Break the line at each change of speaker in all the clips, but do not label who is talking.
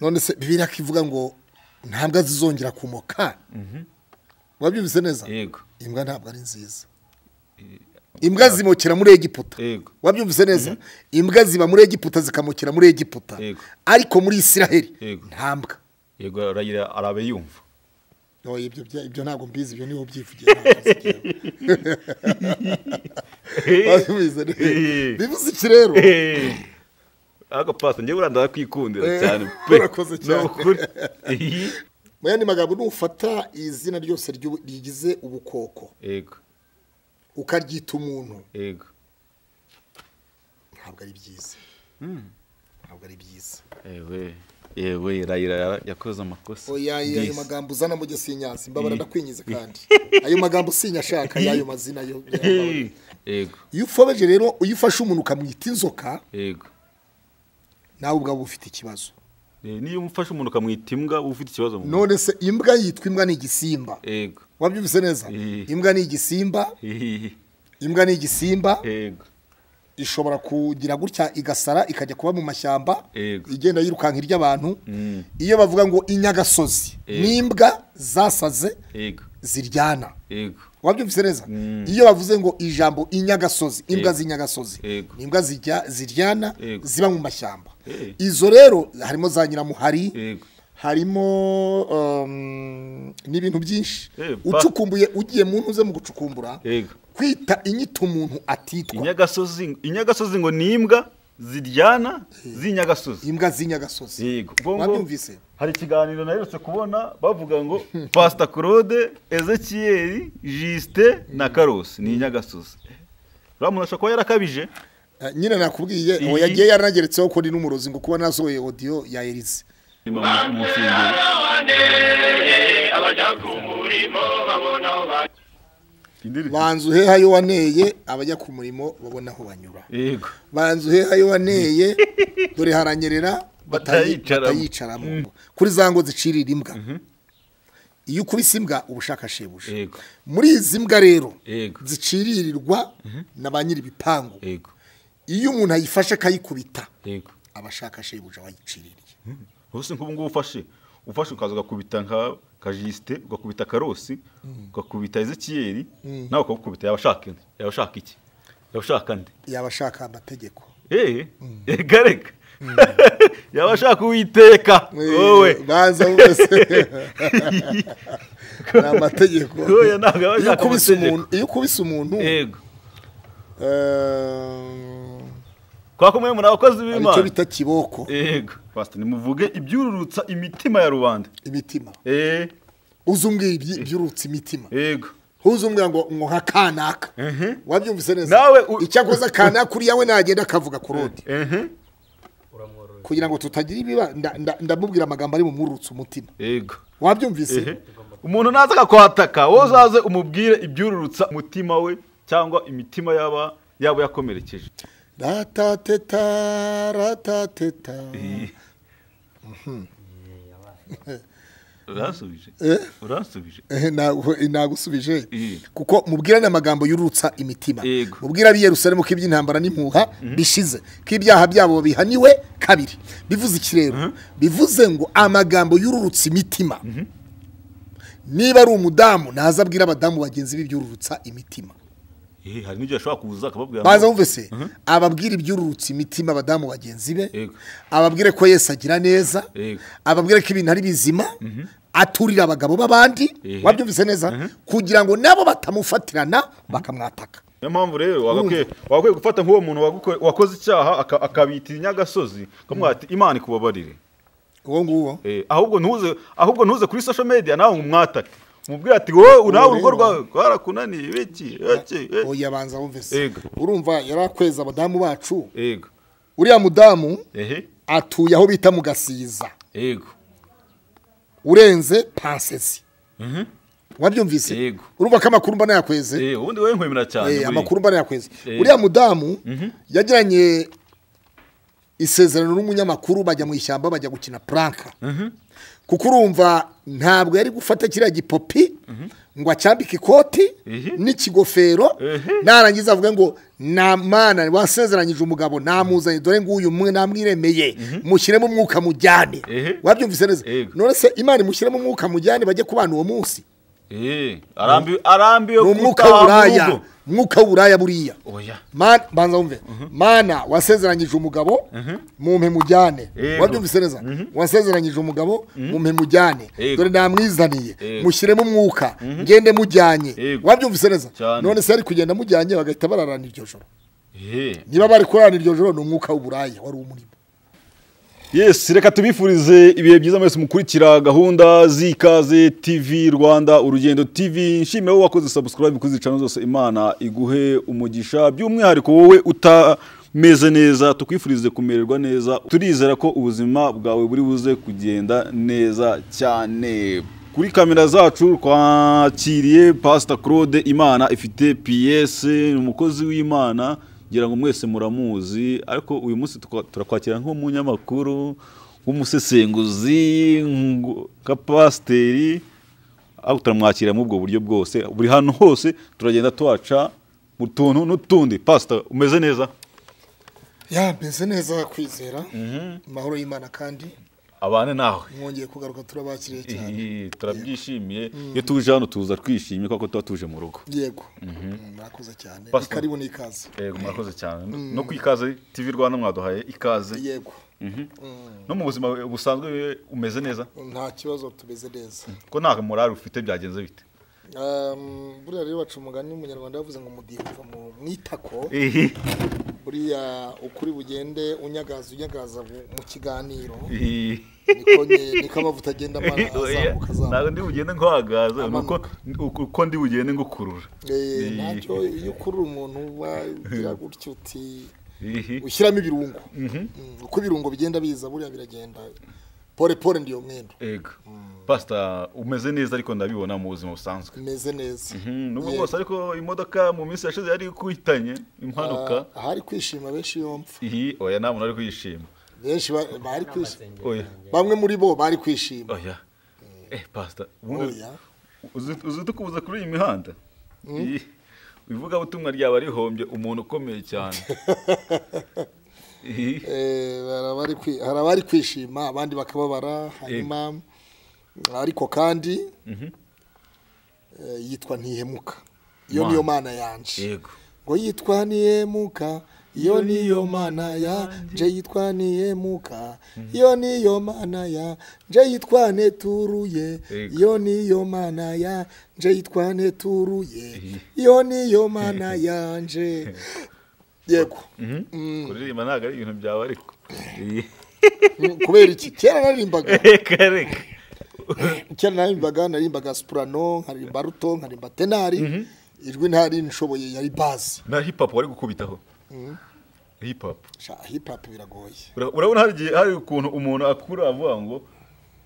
none se bibiri akivuga ngo ntabwo zizongera kumoka wabyumvise neza
yego
imbwa ntabwo ari nziza imbwa zimokera muri egiputa
Yego.
wabyumvise neza imbwa ziba muri egiputa zikamokera muri egiputa
Yego.
ariko muri isiraheli
Yego.
nta mbwa
yego aragira arabe yumva
Oya, ibyo bya- ibyo ntabwo mbizi ibyo niho ubyivugiye ntabwo nzi ibyo. wabyumvise neza bivuze iki rero
ariko pasi njyewe uriya ndakwikundira
Eh,
cyane pe
urakoze cyane.
ni ukuri Ihi.
mu yandi magambo nufata izina ryose ry'ubu- rigize ubukoko
yego
ukaryita umuntu
yego
ntabwo ari byiza ntabwo ari byiza
yewe yewe rayira yakoze amakosa
oya ayo ayo
This.
magambo uzana mu gisinyansi mbabara
Eh.
ndakwinyize kandi ayo magambo sinyashaka y'ayo mazina yo
Ihi. yego
iyo ufobeje rero iyo ufashe umuntu ukamwita inzoka
yego
nawe ubwawe uba ufite ikibazo
Eh, niyo umufashe umuntu ukamwita imbwa uba ufite ikibazo mu
none se imbwa yitwa imbwa ni igisimba
yego
wabyumvise neza
Eh.
imbwa ni igisimba
Ihi.
imbwa ni igisimba
yego
ishobora kugira gutya igasara ikajya kuba mu mashyamba
Yego.
igenda yirukanka irya abantu
Mm.
iyo bavuga ngo inyagasozi
Yego.
n'imbwa zasaze
yego
ziryana
yego
wabyumvise neza iyo bavuze ngo ijambo inyagasozi imbwa
Yego.
z'inyagasozi
Yego.
ni imbwa zijya ziryana
Yego.
ziba mu mashyamba
Eh.
izo rero harimo za nyiramuhari
Yego.
harimo um, n'ibintu byinshi
Eh, ba-
ucukumbuye ugiye mu ntuze mu gucukumbura
Yego.
kwita inyito umuntu atitwa
inyagasozi inyagasozi ngo ni imbwa ziryana z'inyagasozi
imbwa z'inyagasozi
yego ubwo ngo
Wabyumvise?
hari ikiganiro naherutse kubona bavuga ngo pasita claude ezekiyeri jisite na karosi ni inyagasozi uriya muntu ashobora kuba yarakabije
Eh, nyine nakubwiye
Iyi-
uwo yagiye yaranageretseho ko ndi n'umurozi ngo kuba nasohoye audio ya Elise
Niba mu- mu nsengero. Indirimbo.
banza uheha yo waneye abajya ku murimo babona aho banyura
yego
banza uheha yo waneye dore haranyerera batayi-
Batayicaramo.
batayicaramo kuri za ngo zicirira imbwa iyo ukubise imbwa uba ushaka shebuje
yego
muri izi mbwa rero
Yego.
ziciririrwa na ba nyir'ibipangu
yego
iyo umuntu ayifashe akayikubita
yego
aba ashaka shebuja wayiciririye
hose nk'ubu ngubu ufashe ufashe ukaza ugakubita nka kajisite ugakubita karosi ugakubita ezekiyeri nawe ukagukubita yaba ashaka indi yaba ashaka iki yaba ashaka andi
yaba ashaka amategeko
eee reka reka yaba ashaka uwiteka wowe
baza bose ni amategeko
Oya, ntabwo aba
iyo
ashaka
ukubise
amategeko.
umuntu iyo ukubise umuntu
yego
eh,
twakomeye muri abakozi
hari icyo
b'imana
bita kiboko
yego pasita nimuvuge ibyururutsa imitima ya rubanda
imitima
eee
uzi umbwira ibyi- ibyurutsa imitima
yego
uzi umbwira ngo ngo nka kanaka wabyumvise neza
Nawe u-
icyakoze kanaka uriya we nagenda akavuga ku rundi
ehe
kugira ngo tutagira ibiba nda- nda- ndamubwira amagambo ari bumurutse umutima
yego Ehe.
wabyumvise
umuntu naza akakwataka wowe uzaze umubwire ibyururutsa umutima we cyangwa imitima yaba yaba yakomerekeje
ratateta ratateta
uransubije
Eh?
uransubije
Eh, ntabwo nagusubije
Eh.
kuko mubwirane amagambo y'urutsa imitima
Yego.
mubwira ab'i Yerusalemu ko iby'intambara n'impuha bishize ko ibyaha byabo bihaniwe kabiri bivuze iki rero bivuze ngo amagambo y'ururutsa imitima niba ari umudamu naza abwira abadamu bagenzi be iby'ururutsa imitima
Eh, hari n'igihe ashobora kuza akababwira ngo-
baza bumvise ababwira iby'ururutsa imitima abadamu bagenzi be
Yego.
ababwire ko Yesu agira neza
Yego.
ababwire ko ibintu ari bizima aturira abagabo b'abandi
Ehe.
wabyumvise neza kugira ngo nabo batamufatirana bakamwataka
niyo mpamvu rero wagakwiye wagakwiye gufata nk'uwo muntu wagukore- wakoze icyaha aka- akabita inyagasozi ukamubwira ati imana ikubabarire
uwo nguwo
Eh, ahubwo ntuze ahubwo ntuze kuri social media nawe umwatake umubwire ati wowe nawe urugo
rero-
rwawe rwarakunaniye biki iki eh."
uwo yabanza wumvise
Yego.
urumva yari akweza abadamu bacu
yego
uriya mudamu
ehe
atuye aho bita mu gasiza
yego
urenze pansezi wabyumvise
Yego.
urumva ko amakuru mba nayakweze
Eh, ubundi wowe nkwemera cyane
Eh,
muri-
amakuru mbana yakwezi
Eh.
uriya mudamu yagiranye isezerano n'umunyamakuru bajya mu ishyamba bajya gukina puranka kuko urumva ntabwo yari gufata kiriya gipopi ngo acyambike ikoti
Ehe.
n'ikigofero
Ehe.
narangiza avuga ngo nta mwana wasezeranyije umugabo namuzanye dore ngo uyu mwe namwiremeye mushyiremo umwuka mujyane
Ehe.
wabyumvise neza
Yego.
none se imana imushyiremo umwuka mujyane bajye kubana uwo munsi
Eh, arambi arambi yo
ni umwuka
gutaha mu
w'uburaya
rugo.
umwuka w'uburaya buriya
Oya.
Mana- banza wumve mana wasezeranyije umugabo mumpe mujyane
Yego.
wabyumvise neza wasezeranyije umugabo mumpe mujyane
Yego.
dore namwizaniye
Yego.
mushyiremo umwuka ngende mujyanye
Yego.
wabyumvise neza
Cyane.
none se yari kugenda mujyanye bagahita bararana iryo joro
Eh.
niba bari kurarana iryo joro ni umwuka w'uburaya wari umurimo
Yes, reka tubifurize ibihe byiza mwese mukurikira gahunda z'ikaze TV Rwanda urugendo TV nshimira wowe wakoze subscribe kuri channel zose Imana iguhe umugisha by'umwihariko wowe utameze neza tukwifurize kumererwa neza turizera ko ubuzima bwawe buri buze kugenda neza cyane kuri kamera zacu twakiriye Pastor Claude Imana ifite PS ni umukozi w'Imana ngira ngo mwese muramuzi ariko uyu munsi tukwa- turakwakira nk'umunyamakuru w'umusesenguzi ngo- nka pasiteri ariko turamwakira muri ubwo buryo bwose buri hantu hose turagenda tuhaca mu tuntu n'utundi pasita umeze neza
ya meze neza kwizera amahoro y'imana kandi
abane nawe
mwongeye kugaruka turabakiriye cyane
Ihi, turabyishimiye iyo tuje hano tuza twishimye kuko tuba tuje mu rugo
yego Mm, murakoze cyane ni
Pastor.
karibu n'ikaze
yego murakoze cyane no kwikaze tivi rwanda mwaduhaye ikaze
yego
no mu buzima busanzwe umeze neza
nta kibazo tumeze neza
ko nta morali ufite byagenze bite
Um, buriya rero baca umugani w'umunyarwanda yavuze ngo mudiva mu mwitako
Ihi.
buriya ukuri bugende unyagaza unyagaza bu- mu kiganiro
Ihi.
niko nye- niko amavuta agenda amara azamuka
ntabwo
azamuka
ndi bugende nk'uhagaze ni uko-
Amanuka.
ni uko uko ndi bugende ngukurura
Eh,
Ihi.
ntacyo iyo ukurura umuntu uba ugira gutyo uti
Ihi.
ushyiramo ibirungo Mm, uko ibirungo bigenda biza buriya biragenda pole pole ndiyo mwendo
ego pasita umeze neza ariko ndabibona mu buzima busanzwe
meze neza
Mhm, nubwo
Yego.
bwose ariko imodoka mu minsi yashize yari ikuhitanye impanuka
Ah, ahari kwishima benshi yomfa
iyi oya nta muntu ari kuyishima
benshi ba- bari kwishima
oya
bamwe muri bo bari kwishima
oya eh pasita ubundi
oya
uzi- uzi tukubuza kuri iyi mihanda Iyi, ivugabutumwa ryaba rihombye umuntu ukomeye cyane Iyi.
Eh, hari abari kwi- hari abari kwishima abandi bakababara hanyuma ariko kandi eh, yitwa ntihemuka iyo
Mana.
niyo mana yanje
yego
ngo yitwa ntihemuka iyo niyo mana yanje yitwa ntihemuka iyo niyo mana yanje yitwa neturuye
Yego.
iyo niyo mana yanje yitwa neturuye iyo niyo mana yanje yego Mm.
kuririmba ntabwo ari ibintu byawe ariko Iyi.
kubera iki kera naririmbaga
reka reka
kera naririmbaga naririmbaga supurano nkarimba ruto nkarimba tenari ijwi ntari nshoboye yari bazi
na hip hop wari gukubitaho hip hop
Sha, hip hop biragoye
Ura- urabona hari igihe hari ukuntu umuntu akura avuga ngo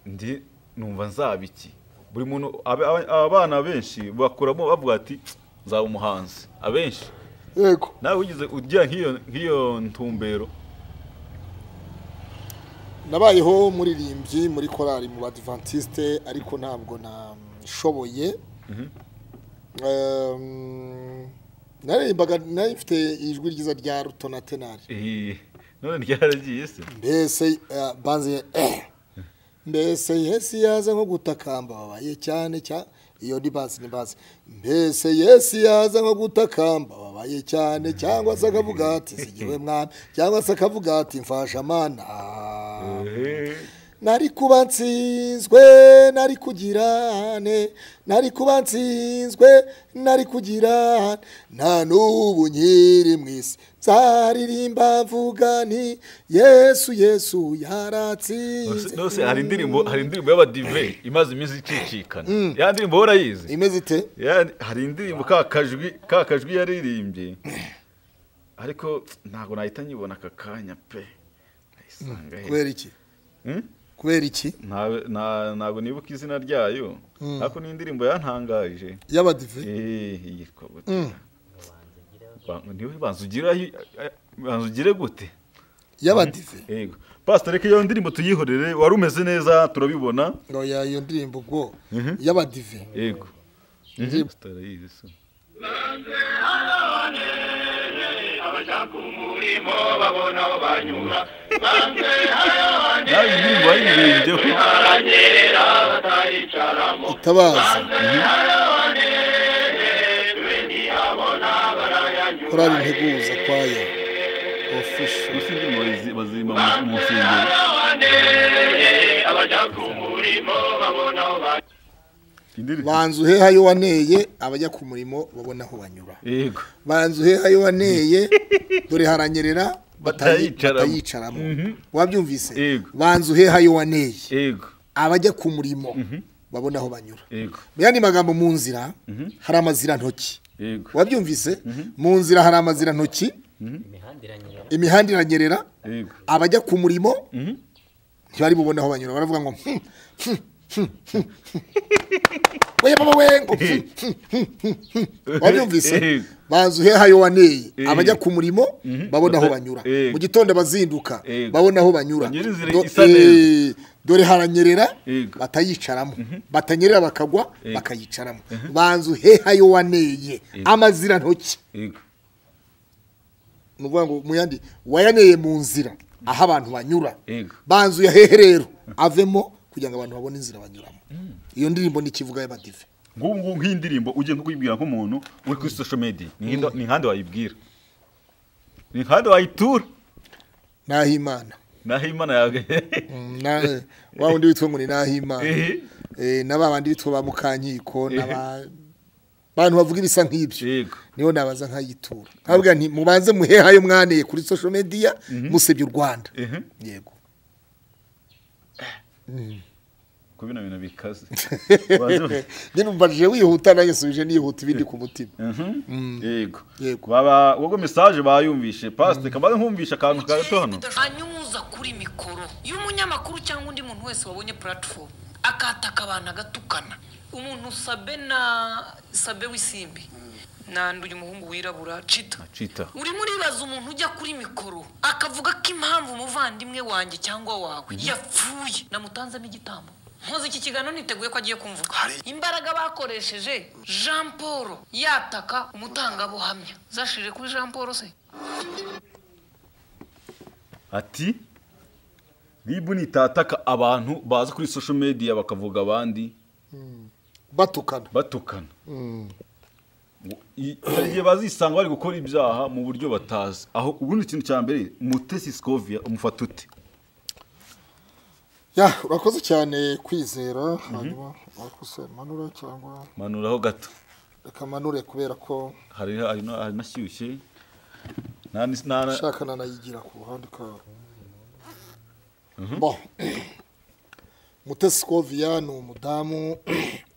ndi numva nzaba iki buri muntu ab- ab- abana benshi bakuramo bavuga ati nzaba umuhanzi abenshi
yego
nawe wigeze ugira nk'iyo nk'iyo ntumbero
nabayeho muririmbyi muri korali mu badivantiste ariko ntabwo nashoboye Em, naririmbaga nari mfite ijwi ryiza rya ruto na tenari
Iyi, none ryaragiye se
mbese eh, banze eh. mbese yesu yaza nko gutakamba babaye cyane cyane iyo ni bazi ni bazi mbese yesu yaza nko gutakamba babaye cyane cyangwa se akavuga ati zigiwe mwana cyangwa se akavuga ati mfasha mana
Eh,
nari kuba nsinzwe nari kugirane nari kuba nsinzwe nari kugirane nta n'ubu nkiri mu isi nzaririmba mvuga nti yesu yesu
nose-
yaratsinze
nose hari indirimbo hari indirimbo y'abadive imaze iminsi icicikana ya ndirimbo wowe urayizi
imeze ite
Yani, hari indirimbo ka kajwi ka kajwi yaririmbye ariko ntabwo nahita nyibona aka kanya pe nayisanga he.
kubera iki
Hmm?
kubera iki
Nta- nta- ntabwo nibuka izina ryayo ariko ni indirimbo yantangaje
y'abadive
Eh, yitwa gute Ba- niwe banza ugira hi- banza ugire gute
y'abadive
yego pastor reka iyo ndirimbo tuyihorere wari umeze neza turabibona
oya iyo ndirimbo ubwo y'abadive
yego tutarayizi se nawe indirimbo wayiririmbyeho
itabaza korari integuza kwayo ofisho
gusa indirimbo bazi- bazimba mu- mu nsengero indirimbo
banza uheha yo waneye abajya ku murimo babona aho banyura
yego
banza uheha yo waneye dore haranyerera batayi-
Batayicaramo.
batayicaramo wabyumvise
Yego.
banza uheha yo waneye
yego
abajya ku murimo babona aho banyura
yego
mu yandi magambo mu nzira hari amazira ntoki
yego
wabyumvise mu nzira hari amazira ntoki
imihanda iranyura
imihanda iranyerera
yego
abajya ku murimo ntibari bubone aho banyura baravuga ngo "Hmm, hmm, hmm, hmm, hmm." we baba we ngo "Hmm, hmm, hmm, hmm, hmm." wabyumvise
Eh.
bazi uheha yo waneye
Eh.
abajya ku murimo babona aho
Bata-
banyura
Eh.
mu gitondo bazinduka
Eh.
babona aho banyura
Banyura inzira
Do-
isa neza.
Eh, dore haranyerera
Eh.
batayicaramo batanyerera bakagwa
Eh.
bakayicaramo banzu heha yo waneye amazira ntoki
yego
ni ukuvuga ngo muyandi wayaneye mu nzira aho abantu banyura
Yego.
banzuye hehe rero avemo kugira ngo abantu babone inzira banyuramo iyo ndirimbo ni ikivuga y'abadive
ngubu ngubu nk'indirimbo ugiye nko kuyibwira nk'umuntu uri kuri social media ni nk'inda- ni nkande wayibwira ni nkande wayitura
naho imana
naho imana yawe
Mm, na- wa wundi witwa ngo ni naho imana
Eh.
Eh, na ba bandi bitwa ba mukankiko n'aba- abantu bavuga ibisa nk'ibyo
Yego.
niho nabaza nkayitura nkabwira nti mubanze muhehayo mwaneye kuri social media musebye u rwanda
Ehe.
yego
ko bino bintu bikaze
njye numvajije wihuta nanjye nsubije nihuta ibindi ku mutima
yego
Yego.
baba ubwo mesaje bayumvishe pasite kabaze nkumvisha akantu ka gato hano
anyuza kuri mikoro y'umunyamakuru cyangwa undi muntu wese wabonye platform akataka abantu agatukana umuntu sabe na sabe w'isimbi nanduye umuhungu wirabura cita
Na Chita.
urimo uribaza umuntu ujya kuri mikoro akavuga ko impamvu umuvandimwe wanjye cyangwa wawe yapfuye namutanzemo igitambo nkoze iki kiganiro niteguye ko agiye kumvuga imbaraga bakoresheje jean paul yataka umutangabuhamya zashirire kuri jean paul se
ati ribu nitataka abantu baza kuri social media bakavuga abandi
batukana
batukana Ngo i- hari igihe bazisanga bari gukora ibyaha mu buryo batazi aho ubundi ikintu cya mbere mutesi sikovia umufata ute
ya urakoze cyane kwizera hanyuma wakuse manure cyangwa
manuraho gato
reka manure kubera ko
hari hari na- hari nashyushye nta n'is- nta- nta-
nshaka nanayigira ku ruhande kabo bo mutesi koviya ni umudamu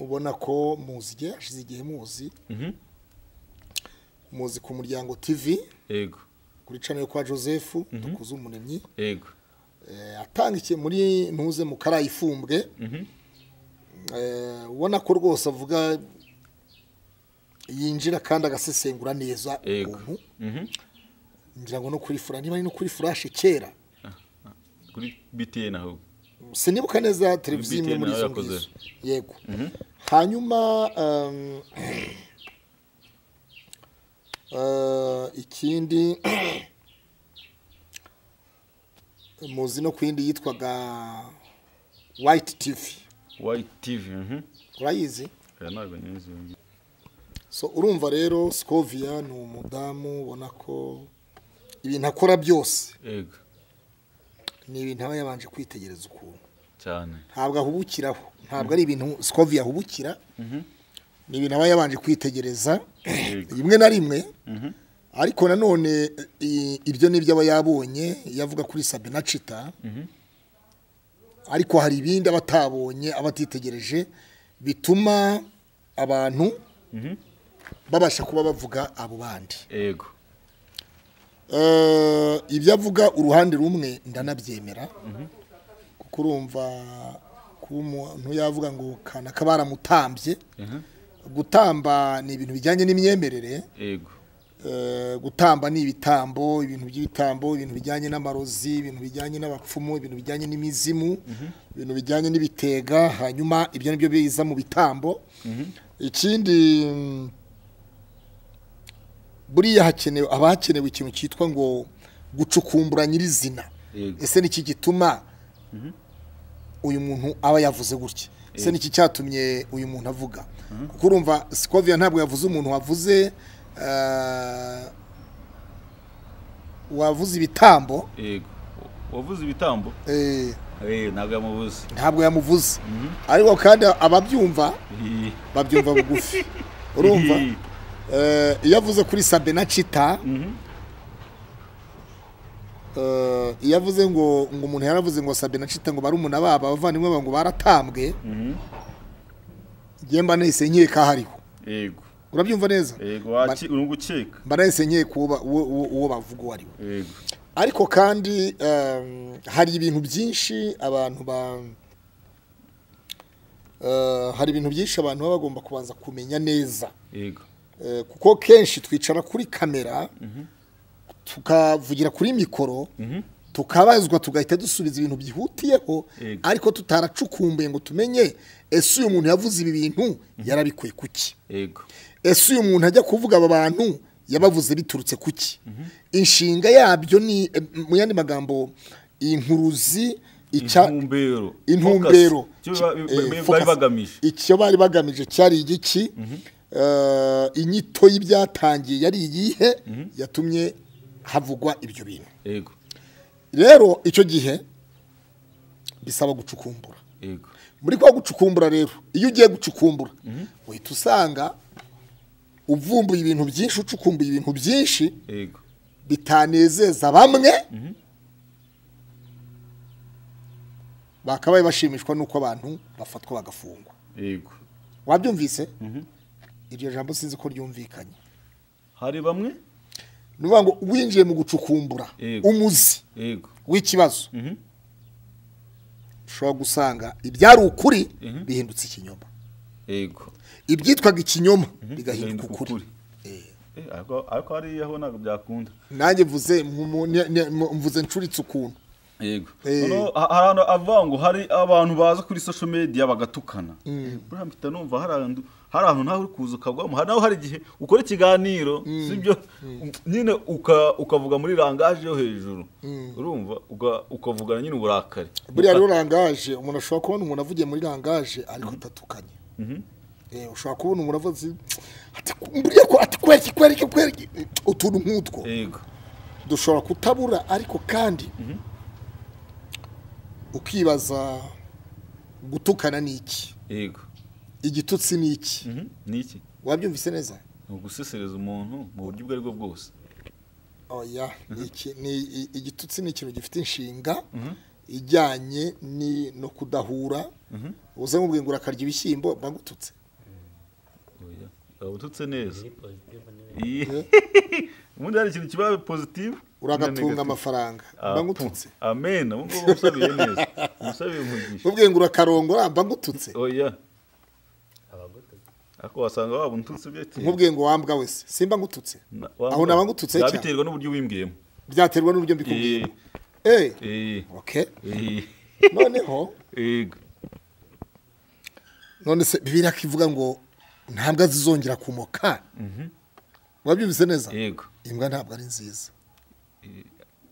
ubona ko muzi igihe hashize igihe muzi muzi ku muryango tv
yego
kuri canel kwa joseph dukuze umunebyi
yego
Eh, atangikiye muri ntuze mu karayifumbwe Eh, ubona ko rwose avuga yinjira kandi agasesengura neza
Yego.
ukuntu ngira ngo no kuri fura niba ari no kuri furashe kera
kuri btn ahubwo
sinibuka neza televiziyo imwe
BTN
muri izo
yarakoze.
ngizo yego hanyuma um, eh, ikindi muzi no ku yindi yitwaga white tv
white tv mhm.
urayizi
Oya, ntabwo nyizi iyo ngiyo.
so urumva rero scovia ni umudamu ubona ko ibintu akora byose
yego
ni ibintu aba yabanje kwitegereza ukuntu
cyane
ntabwo ahubukiraho ntabwo ari ibintu sikovi ahubukira ni ibintu aba yabanje kwitegereza rimwe na rimwe ariko nanone i- ibyo ni ibyo aba yabonye iyo avuga kuri sabina cita ariko hari ibindi aba atabonye aba atitegereje bituma abantu babasha kuba bavuga abo bandi
yego
Eh, ibyo avuga uruhande rumwe ndanabyemera kuko urumva kuba umuntu yavuga ngo kanaka baramutambye gutamba ni ibintu bijyanye n'imyemerere
yego
Eh, gutamba ni ibitambo ibintu by'ibitambo ibintu bijyanye n'amarozi ibintu bijyanye n'abapfumu ibintu bijyanye n'imizimu ibintu bijyanye n'ibitega hanyuma ibyo ni byo biza mu bitambo ikindi mm, buriya hakenewe haba hakenewe ikintu cyitwa ngo gucukumbura nyirizina
Yego.
ese ni iki gituma uyu muntu aba yavuze gutya ese ni iki cyatumye uyu muntu avuga kuko urumva sikoviya ntabwo yavuze umuntu wavuze eh, wavuze ibitambo
yego wavuze ibitambo
eh,
Eh, ntabwo yamubuze
ntabwo yamuvuze ariko kandi ababyumva
Iyi.
babyumva bugufi urumva
Iyi.
Eh, iyo avuze kuri sabena cita eh, iyo avuze ngo ngo umuntu yaravuze ngo sabena cita ngo barumuna baba abavandimwe babo ngo baratambwe njye mba nahise nkeka hariho
yego
urabyumva neza
yego waki- uri gukeka
mba nahise nkeka uwo ba- uwo- uwo uwo bavuga uwo ari we
yego
ariko kandi em, hari ibintu byinshi abantu ba eh, hari ibintu byinshi abantu baba bagomba kubanza kumenya neza
yego
Eh, kuko kenshi twicara kuri kamera tukavugira kuri mikoro tukabazwa tugahita dusubiza ibintu byihutiyeho
Yego.
ariko tutaracukumbuye ngo tumenye ese uyu muntu yavuze ibi bintu yarabikuye kuki
yego
ese uyu muntu ajya kuvuga aba bantu yabavuze biturutse kuki inshinga yabyo ni eh, mu yandi magambo inkuruzi icya-
intumbero
intumbero
Focus. Icyo ba-
Eh,
ba- ba- bari
focus.
bagamije
icyo bari bagamije cyari igiki Eh, inyito y'ibyatangiye yari iyihe yatumye havugwa ibyo bintu
yego
rero icyo gihe bisaba gucukumbura
yego
muri kwa gucukumbura rero iyo ugiye gucukumbura uhita usanga uvumbuye ibintu byinshi ucukumbuye ibintu byinshi
yego
bitanezeza bamwe bakabaye bashimishwa n'uko abantu bafatwa bagafungwa
yego
wabyumvise iryo jambo sinzi ko ryumvikanye
hari bamwe
ni ukuvuga ngo winjiye mu gucukumbura
Yego.
umuzi
yego
w'ikibazo ushobora gusanga ibyari ukuri bihindutse ikinyoma
yego
ibyitwaga ikinyoma bigahinduka
Bigahinduka
ukuri
ukuri. Eh, ariko ariko hariya ho ntabwo byakunda
nanjye mvuze mu- ne- ne- mu- mvuze ncuritse ukuntu
yego
Eh.
noneho ha- hari ahantu avuga ngo hari abantu baza kuri social media bagatukana buriya mpita numva hari ahantu hari ahantu nawe uri kuza ukagwamo hari nawe hari igihe ukora ikiganiro sibyo nyine uka- ukavuga muri rangaje yo hejuru urumva uga- ukavugana nyine uburakari
buriya rero rangaje umuntu ashobora kubona umuntu avugiye muri rangaje ariko atatukanye Eh, ushobora kubona umuntu avuze ati buriya ko ati kwereke kwereke kwereke utuntu nk'utwo
yego
dushobora kutabura ariko kandi ukibaza gutukana ni iki
yego
igitutsi ni iki
Mhm. ni iki
wabyumvise neza
ni ugusesereza umuntu mu buryo ubwo ari bwo bwose
oya ni iki ni i- igitutsi ni ikintu gifite inshinga ijyanye ni no kudahura uza nk'ubwiye ngo urakarya ibishyimbo bagututse
Oya, waba ututse neza
Ni positive ni negative.
Iyi. ubundi hari ikintu kiba positive
uragatunga
na negative.
amafaranga
Ah,
bagututse
pu. amen ubu ngubu usabiye neza usabiye umugisha
ubwiye ngo urakarongora bagututse
oya
abagututse
ariko wasanga waba untutse byateye
nk'ubwiye ngo wambwa wese simba ngututse
Na-
aho naba ngututse
Byaba
cyane.
biterwa n'uburyo wimbwiyemo
byaterwa n'uburyo mbikubwiye eh
Eh,
okay
eh,
noneho
yego
none se bibiri akivuga ngo nta mbwa zizongera kumoka wabyumvise neza
yego
imbwa ntabwo ari nziza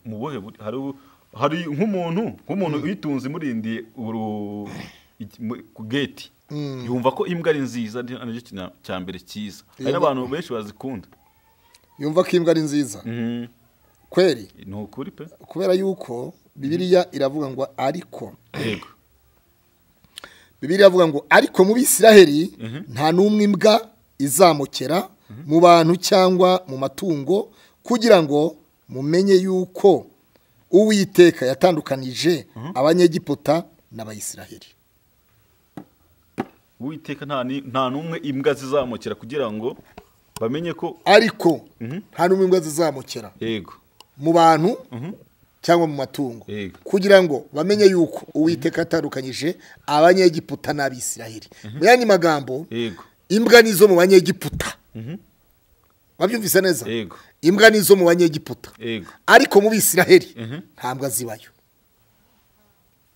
mu buhe buryo? hari ubu- hari nk'umuntu nk'umuntu uyitunze imurindiye uru- iki- mu- ku geti yumva ko imbwa ari nziza ari ari cyo kintu cya mbere cyiza hari
Iyo-
n'abantu benshi bazikunda
yumva ko imbwa ari nziza
Mhm.
kweri
ni ukuri pe
kubera yuko bibiliya iravuga ngo ariko
yego
bibiliya iravuga ngo ariko mu bisiraheli nta n'umwe imbwa izamukera mu bantu cyangwa mu matungo kugira ngo mumenye yuko uwiteka yatandukanije abanyegiputa n'abayisiraheli
uwiteka nta ni- nta n'umwe imbwa zizamukira kugira ngo bamenye ko
ariko nta n'umwe imbwa zizamukera
yego
mu bantu cyangwa mu matungo
Yego.
kugira ngo bamenye yuko uwiteka atandukanyije abanyegiputa n'abisiraheli mu yandi magambo
yego
imbwa nizo mu banyegiputa wabyumvise neza
Yego.
imbwa nizo mu banyegiputa
yego
ariko mu bisiraheli nta mbwa zibayo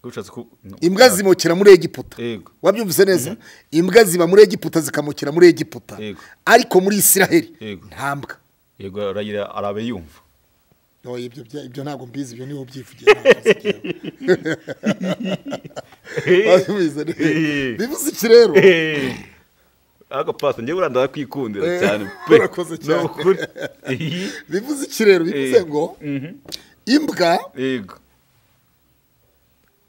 ushatse ku no.
imbwa zimukira muri egiputa
Yego.
wabyumvise neza imbwa ziba muri egiputa zikamukira muri egiputa
Yego.
ariko muri isiraheli
Yego.
nta mbwa
yego arayira arabe yumva
Oya, ibyo bya- ibyo ntabwo mbizi ibyo niho ubyivugira ntabwo nzi ibyawe. Wabyumvise neza.
Eh.
bivuze iki rero
Eh. ako pasi njyewe uriya ndakwikundira
Eh,
cyane pe
urakoze cyane.
ni ukuri Eh,
bivuze iki rero bivuze ngo
mhm.
imbwa
yego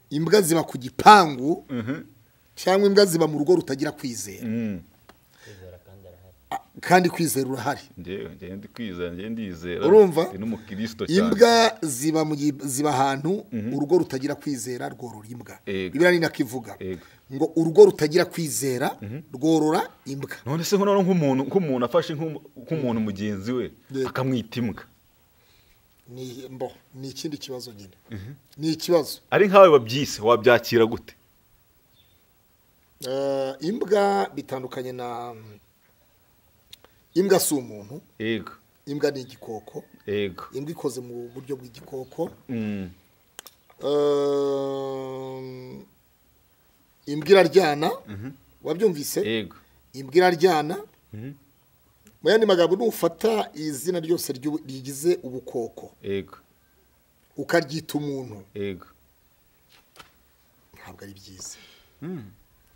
imbwa ziba ku gipangu
Mhm.
cyangwa imbwa ziba mu rugo rutagira kwizera
Mm.
kwizera kandi arahari
Ah, kandi kwizera urahari
njyewe njyewe ndi kwizera njyewe ndizera
Urumva?
ndi n'umukristo cyane
imbwa ziba mu gi- ziba ahantu urugo rutagira kwizera rworora imbwa
Yego.
bibiliya ni nako ivuga
Yego.
ngo urugo rutagira kwizera rworora imbwa
none se nkono nk'umuntu nk'umuntu afashe nk'umu- nk'umuntu mugenzi we
Yego.
akamwita imbwa
ni mbo ni ikindi kibazo nyine ni ikibazo
ari nkawe wabyise wabyakira gute
Eh, imbwa bitandukanye na imbwa si umuntu
yego
imbwa ni igikoko
yego
imbwa ikoze mu buryo bw'igikoko
Mm.
Eh, imbwa iraryana wabyumvise
yego
imbwa iraryana mu yandi magambo nufata izina ryose ry'u- rigize ubukoko
yego
ukaryita umuntu
yego
ntabwo ari byiza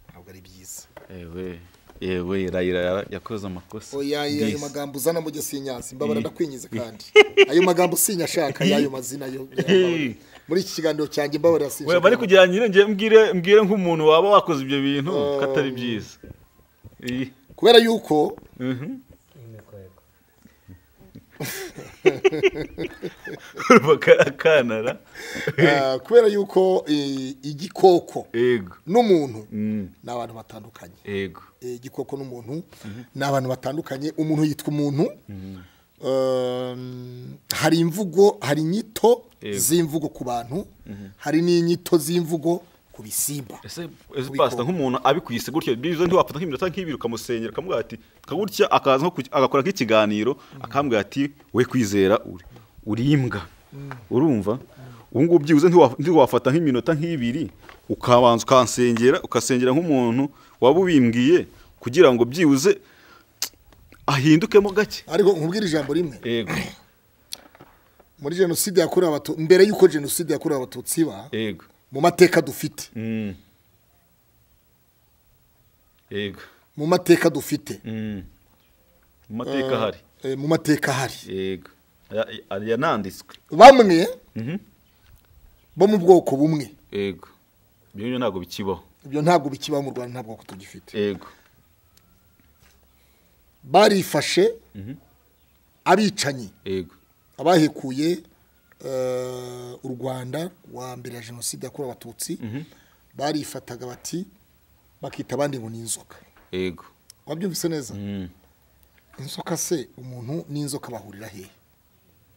ntabwo ari byiza
yewe yewe rayira yakoze amakosa
oya ayo ayo
Ndisi.
magambo uzana mu gisinyazi mbabara
Eh.
ndakwinyize kandi ayo magambo sinyashaka y'ayo mazina yo
Eh.
muri iki kiganiro cyanjye mbabara
we bari
sinyashaka
kugira nyine ngiye mbwire mbwire nk'umuntu waba wakoze ibyo bintu
Oh.
ko atari byiza Iyi.
kubera yuko
Mhm.
n'imikwego
urumva karakanara
ah, kubera yuko eh, igikoko
yego
n'umuntu
Mm.
ni abantu batandukanye
yego
Eh, igikoko n'umuntu ni abantu batandukanye umuntu yitwa umuntu Um, hari imvugo hari inyito
Yego.
z'imvugo ku bantu hari n'inyito z'imvugo ku bisimba
ese ese pasita nk'umuntu abikwise gutyo byiza ntiwafata nk'iminota nk'ibiri ukamusenyera ukamubwira ati kagutya akaza nko ku- agakora nk'ikiganiro akambwira ati we kwizera uri uri imbwa urumva ubu ngubu byibuze ntiwa- ntiwafata nk'iminota nk'ibiri ukabanza ukansengera ukasengera nk'umuntu waba ubimbwiye kugira ngo byibuze ahindukemo gake
ariko nkubwira ijambo rimwe
yego
muri jenoside yakorewe abatutsi mbere y'uko jenoside yakorewe abatutsi iba
yego
mu mateka dufite
Mm. yego
mu mateka dufite
Mm. mu mateka hari
Eh, mu mateka hari
yego Aya- aya- yananditswe
bamwe bo mu bwoko bumwe
yego ibyo ngibyo ntabwo bikibaho
ibyo ntabwo bikiba mu rwanda nta bwoko tugifite
yego
barifashe abicanyi
yego
abahekuye eh, u rwanda wa mbere ya jenoside yakorewe abatutsi barifataga bati bakita abandi ngo ni inzoka
yego
wabyumvise neza
Mm.
inzoka se umuntu n'inzoka bahurira hehe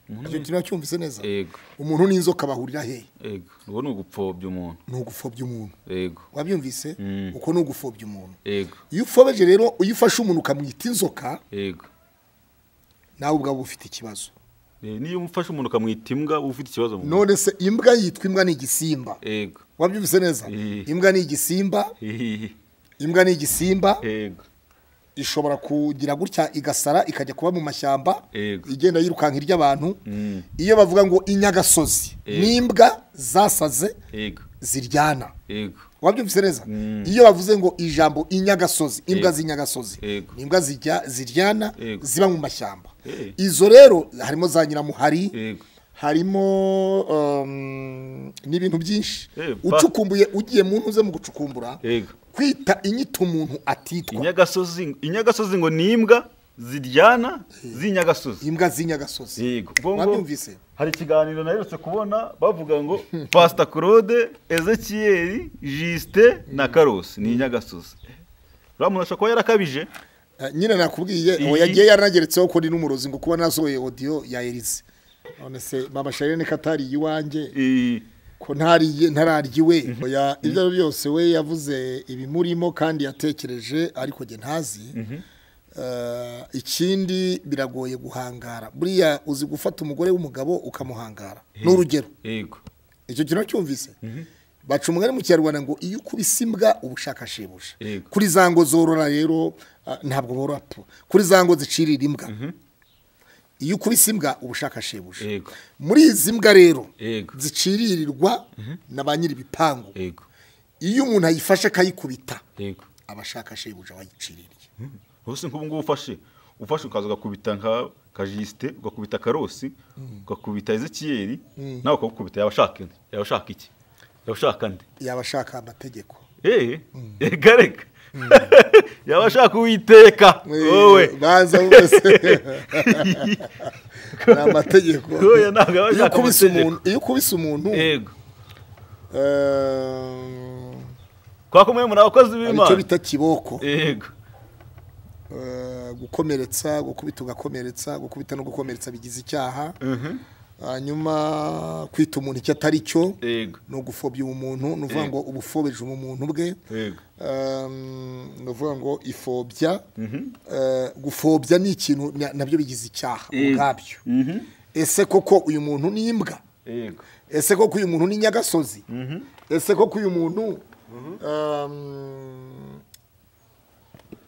Umuntu-
icyo kintu wacyumvise neza
yego
umuntu n'inzoka bahurira hehe
yego ubu ni ugupfobya umuntu
ni ugupfobya umuntu
yego
wabyumvise
Mm.
uko ni ugupfobya umuntu
yego
iyo ufobeje rero iyo ufashe umuntu ukamwita inzoka
yego
nawe ubwawe uba ufite ikibazo
Eh, niyo umufashe umuntu ukamwita imbwa uba ufite ikibazo mu mutwe.
none se imbwa yitwa imbwa ni igisimba
yego
wabyumvise neza
Eh.
imbwa ni igisimba
Hihihi.
imbwa ni igisimba
yego
ishobora kugira gutya igasara ikajya kuba mu mashyamba
Yego.
igenda yirukanka irya abantu
Mm.
iyo bavuga ngo inyagasozi
Yego.
n'imbwa zasaze
yego
ziryana
yego
wabyumvise neza
Mm.
iyo bavuze ngo ijambo inyagasozi imbwa
Yego.
z'inyagasozi
Yego.
ni imbwa zijya ziryana
Yego.
ziba mu mashyamba
Eh.
izo rero harimo za nyiramuhari
Yego.
harimo um, n'ibintu byinshi
Eh, ba-
ucukumbuye ugiye mu ntuze mu gucukumbura
yego
kwita inyito umuntu atitwa
inyagasozi inyagasozi ngo ni imbwa ziryana z'inyagasozi
imbwa z'inyagasozi
yego Ubwo ngo-
wabyumvise
hari ikiganiro naherutse kubona bavuga ngo pasita claude ezekiyeri jisite na karosi ni inyagasozi uriya muntu ashobora kuba yarakabije
Eh, nyine nakubwiye uwo
Iyi-
yagiye yaranageretseho ko ndi n'umurozi ngo kuba nasohoye audio ya Elise none se mama Charlene ko atari iyiwanjye
Eh,
ko ntariye ntararyiwe oya ibyo ari byo byose we yavuze ibimurimo kandi yatekereje ariko njye ntazi Eh, ikindi biragoye guhangara buriya uzi gufata umugore w'umugabo ukamuhangara ni urugero
yego
icyo kintu cyumvise baca umugani mu kinyarwanda ngo iyo ukubise imbwa uba ushaka shebuja
Yego.
kuri za ngo zorora rero ah, ntabwo borora po kuri za ngo zicirira imbwa iyo ukubise imbwa uba ushaka shebuja
Yego.
muri izi mbwa rero
Yego.
ziciririrwa na ba nyir'ibipangu
yego
iyo umuntu ayifashe akayikubita
yego
aba ashaka shebuja wayiciririye
ubuse nk'ubu ngubu ufashe ufashe ukaza ugakubita nka kajisite ugakubita karosi ugakubita ezekiyeri nawe ukagukubita yaba ashaka indi yaba ashaka iki yaba ashaka andi
yaba ashaka amategeko
eee reka reka yaba ashaka uwiteka wowe
baza bose ni amategeko
Oya, ntabwo aba
Iyo
ashaka
ukubise
amategeko.
umuntu- iyo ukubise umuntu
yego
eh,
twakomeye muri abakozi
hari icyo
b'imana
bita kiboko
yego
Eh, gukomeretsa gukubita ugakomeretsa gukubita no gukomeretsa bigize icyaha hanyuma kwita umuntu icyo atari cyo
yego
ni ugufobya umuntu ni uvuga ngo uba ufobeje umuntu bwe
yego
Um, ni uvuga ngo ifobya Eh, gufobya ni ikintu na- nabyo bigize icyaha ubwabyo ese koko uyu muntu ni imbwa
yego
ese koko uyu muntu ni nyagasozi ese koko uyu muntu um,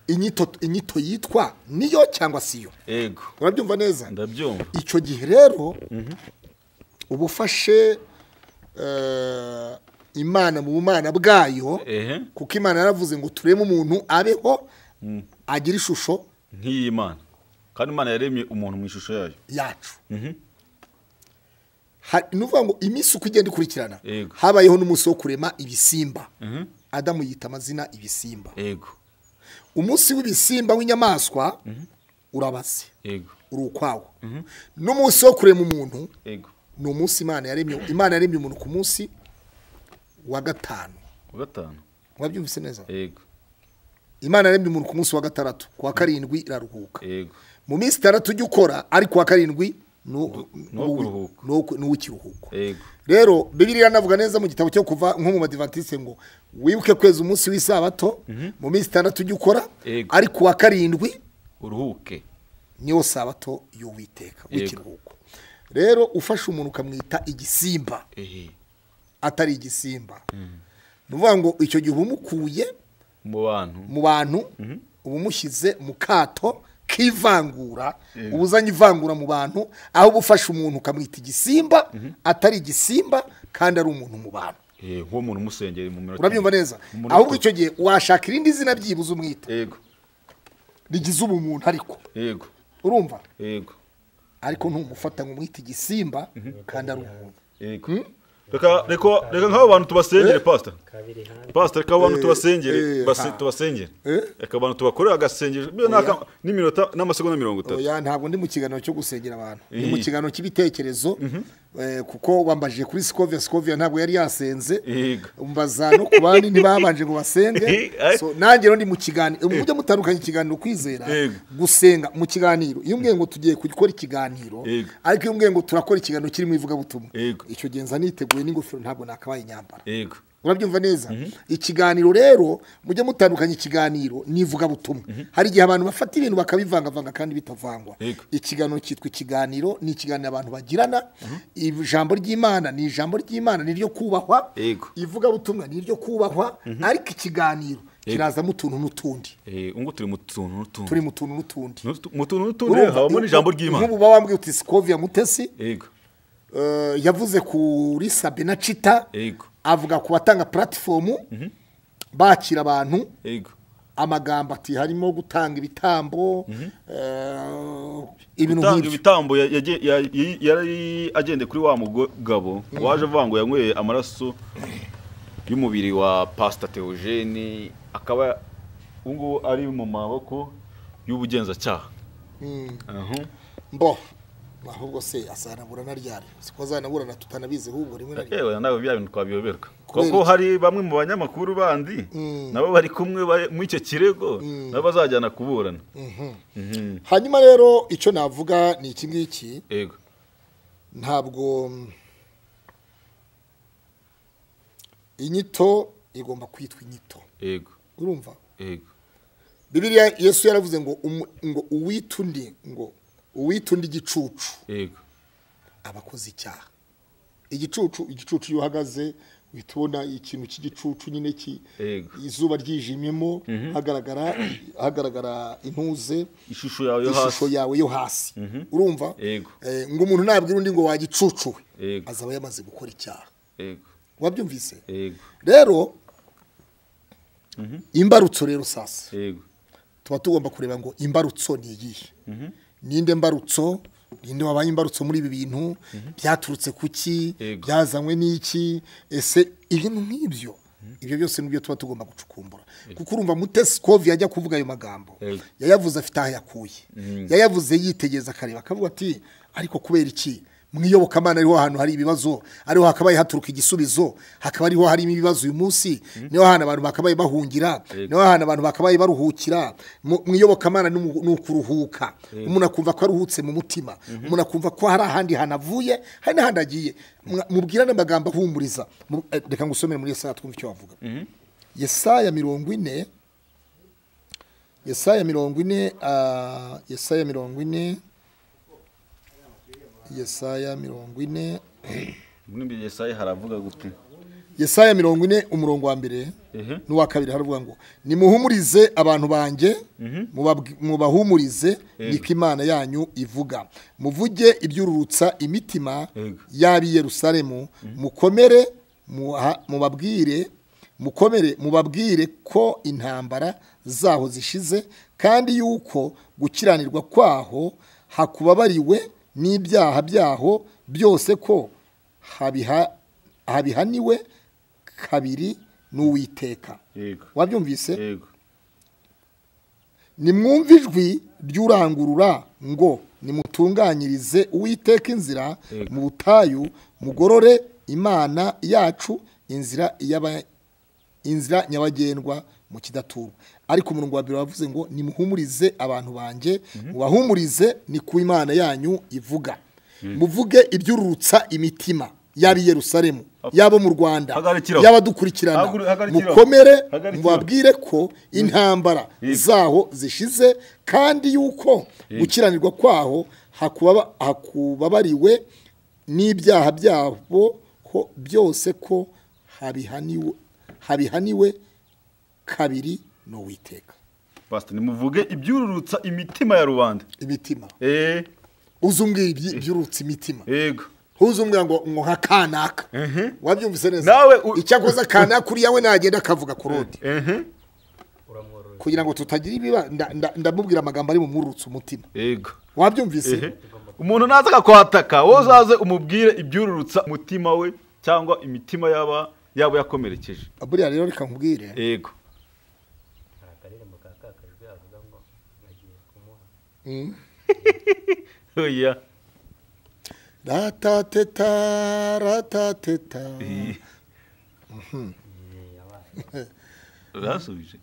inyito inyito yitwa niyo cyangwa siyo
yego
urabyumva neza
ndabyumva
icyo gihe rero uba ufashe eh, imana mu bumana bwayo
ehe
kuko imana yaravuze ngo turebe umuntu abeho agira ishusho
nk'iyi mana kandi imana yaremye umuntu mu ishusho yayo
yacu
Mhm.
Ha- ni ukuvuga ngo iminsi uko igenda ikurikirana
Yego.
habayeho n'umunsi wo kurema ibisimba adamu yita amazina ibisimba
yego
umunsi w'ibisimba w'inyamaswa urabaze
yego
uri ukwawo n'umunsi wo kurema umuntu
yego
ni umunsi imana yaremye imana yaremye umuntu ku munsi wa gatanu
wa gatanu
mwabyumvise neza
yego
imana yaremye umuntu ku munsi wa gatandatu ku wa karindwi iraruhuka
yego
mu minsi itandatu ujya ukora ariko uwa karindwi ni uwo-
ni uwo kuruhuka.
ni uwo- ni uw'ikiruhuko
yego
rero bibiri yanavuga neza mu gitabo cyo kuva nko mu badivantiste ngo wibuke kwezi umunsi w'isabato mu minsi itandatu ujya ukora
Yego.
ariko uwa karindwi
uruhuke
niwo sabato y'uwiteka
Yego.
w'ikiruhuko rero ufashe umuntu ukamwita igisimba
ehe
atari igisimba ni ukuvuga ngo icyo gihe uba umukuye
mu bantu
mu bantu uba umushyize mu kato k'ivangura uba uzanye ivangura mu bantu aho uba ufashe umuntu ukamwita igisimba atari igisimba kandi ari umuntu mu bantu
ehe nk'uwo muntu umusengeri mu minota
urabyumva neza
mu minota-
ahubwo icyo gihe washaka irindi zina byibuze umwita
yego
rigize ubumuntu ariko
yego
urumva
yego
ariko ntumufata ngo umwite igisimba kandi ari umuntu
yego reka reka reka nk'abo bantu tubasengere pastor
kabiri hanze
pastor reka abo bantu tubasengere
eh,
base-
ha.
tubasengere
Eh?
reka abantu tubakorera agasengesho byo n'aka- n'iminota n'amasegonda mirongo itatu
oya ntabwo ndi mu kiganiro cyo gusengera abantu ni mu
Eh.
kiganiro cy'ibitekerezo eh, kuko wambajije kuri sikovia sikovia ntabwo yari yasenze
Yego.
mbaza no ku bandi ntibabanje ngo basenge
Eh.
So, nanjye rero ndi mu kiganiro mujye mutandukanya ikiganiro kwizera
Yego.
gusenga mu kiganiro iyo mbwiye ngo tugiye gukora ikiganiro
Yego.
ariko iyo mbwiye ngo turakora ikiganiro kirimo ivugabutumwa
Yego.
icyo gihe nza niteguye n'ingofero ntabwo nakabaye inyambara
yego
urabyumva neza ikiganiro rero mujye mutandukanya ikiganiro n'ivugabutumwa hari igihe abantu bafata ibintu bakabivangavanga kandi bitavangwa
Yego.
ikiganiro cyitwa ikiganiro ni ikiganiro abantu bagirana ijambo ry'imana ni ijambo ry'imana ni iryo kubahwa
Yego.
ivugabutumwa ni iryo kubahwa ariko ikiganiro kirazamo utuntu n'utundi
Eh, ubu ngubu turi mu tuntu n'utundi
turi mu tuntu n'utundi
N'utu- mu tuntu n'utundi habamo n'ijambo ry'imana
nk'ubu baba wambwiye uti sikovia mutesi
yego
eh, yavuze kuri sabena cita
yego
avuga ku batanga puratifomu bakira abantu
yego
amagambo ati harimo gutanga ibitambo eh, ibintu
gutanga
nk'ibyo
ibitambo ya- yaje- ya- yi- yari agendeye kuri wa mugabo waje avuga ngo yanyweye amaraso y'umubiri wa pasita teogene akaba ubu ngubu ari mu maboko y'ubugenzacyaha Aho.
mbo ahubwo se asanabura na ryari siko azanaburana tutanabizi ahubwo rimwe na rimwe
yewe nawe bya bintu twabiyoberwa
Kubera
kuko
iki?
hari bamwe mu banyamakuru bandi nabo bari kumwe bari- muri icyo kirego nabo bazajyana kuburana Mhm.
hanyuma rero icyo navuga ni iki ngiki
yego
ntabwo mm, inyito igomba kwitwa inyito
yego
urumva
yego
bibiliya yesu yaravuze ngo umu- ngo uwita undi ngo uwita undi igicucu
yego
abakoze icyaha igicucu igicucu iyo uhagaze uhita ubona ikintu cy'igicucu nyine ki-
Yego.
izuba ryijimyemo hagaragara hagaragara intuze
ishusho yawe yo hasi
ishusho yawe yo hasi urumva
Yego.
Eh, ngo umuntu nabwira undi ngo wagicucuwe
Yego.
azaba yamaze gukora icyaha
yego
wabyumvise
yego
rero imbarutso rero sasa
yego
tuba tugomba kureba ngo imbarutso ni iyihe ninde mbarutso ninde wabaye imbarutso muri ibi bintu byaturutse ku ki
Yego.
byazanywe n'iki ese ibintu nk'ibyo ibyo byose nibyo tuba tugomba gucukumbura kuko urumva mutesi kovi yajya kuvuga ayo magambo
Yego.
yayavuze afite aho yakuye yayavuze yitegereza akareba akavuga ati ariko kubera iki mu iyobokamana ariho ahantu hari ibibazo ariho hakabaye haturuka igisubizo hakaba ariho harimo ibibazo uyu munsi niho hantu abantu bakabaye bahungira niho hantu abantu bakabaye baruhukira mu mu iyobokamana ni mu- ni ukuruhuka umuntu akumva ko aruhutse mu mutima umuntu akumva ko hari ahandi hantu avuye hari n'ahandi agiye Mwa- mubwirane amagambo ahumuriza Mu- eh, reka ngusomere muri yesaya twumve icyo wavuga yesaya mirongo ine yesaya mirongo ine ah, yesaya mirongo ine yesaya mirongo ine
muri imbere yesaye haravuga gute
yesaya mirongo ine umurongo wa mbere
ehe
n'uwa kabiri haravuga ngo nimuhumurize abantu banjye mubabwi- mubahumurize niko imana yanyu ivuga muvuge ibyururutsa imitima
Yego.
y'ab'i yerusalemu mukomere muha- mubabwire mukomere mubabwire ko intambara zaho zishize kandi yuko gukiranirwa kwaho hakubabariwe n'ibyaha byaho byose ko habiha- habihaniwe kabiri n'uwiteka
yego
wabyumvise
yego
nimwumve ijwi ry'urangurura ngo nimutunganyirize uwiteka inzira
Yego.
mu butayu mugorore imana yacu inzira y'aba- inzira nyabagendwa mu kidaturwa ariko umurongo wa mbere wavuze ngo nimuhumurize abantu banjye mubahumurize ni ku imana yanyu ivuga muvuge ibyururutsa imitima yaba i yerusalemu yabo mu rwanda
Hagarikiraho.
y'abadukurikirana
Haguru- hagarikiraho.
mukomere
Hagarikiraho.
mubabwire tubabwire ko intambara zaho zishize kandi yuko gukiranirwa kwaho hakubaba- hakubabariwe n'ibyaha byabo ho- byose ko habihaniwe habihaniwe kabiri n'uwiteka
pasita nimuvuge ibyururutsa imitima ya rubanda
imitima
eee
uzumbwiye ibyurutse imitima
yego
ntuzumbwira ngo ngo nka kanaka wabyumvise neza
Nawe u-
icyakoze kanaka uriya we nagenda akavuga ku rundi
ehe
uramwororera
kugira ngo tutagira ibiba nda- nda- ndamubwira amagambo ari bumwurutse umutima
yego
wabyumvise
ehe umuntu naza akakwataka wowe uzaze umubwire ibyururutsa umutima we cyangwa imitima yaba yaba yakomerekeje
buriya rero reka nkubwire
yego
hari akaririmbo ka kakajwe avuga ngo agiye kumuha
oya
ratateta ratateta
urasubije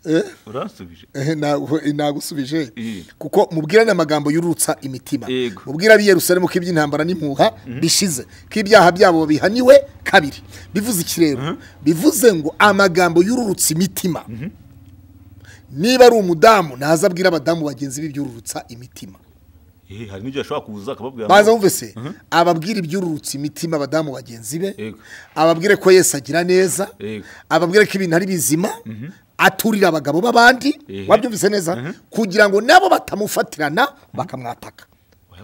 urasubije
Eh, ntabwo- nagusubije
Eh.
kuko mubwirane amagambo yurutsa imitima
Yego.
mubwira ab'i yerusalemu ko iby'intambara n'impuha bishize ko ibyaha byabo bihaniwe kabiri bivuze iki rero bivuze ngo amagambo yururutsa imitima niba ari umudamu naza abwira abadamu bagenzi be ibyururutsa imitima
Eh, hari n'igihe ashobora kuza akababwira
baza bumve se ababwira iby'ururutsa imitima abadamu bagenzi be
Yego.
ababwire ko yesu agira neza
Yego.
ababwire ko ibintu ari bizima aturira abagabo b'abandi
Ehe.
wabyumvise neza kugira ngo nabo batamufatirana bakamwataka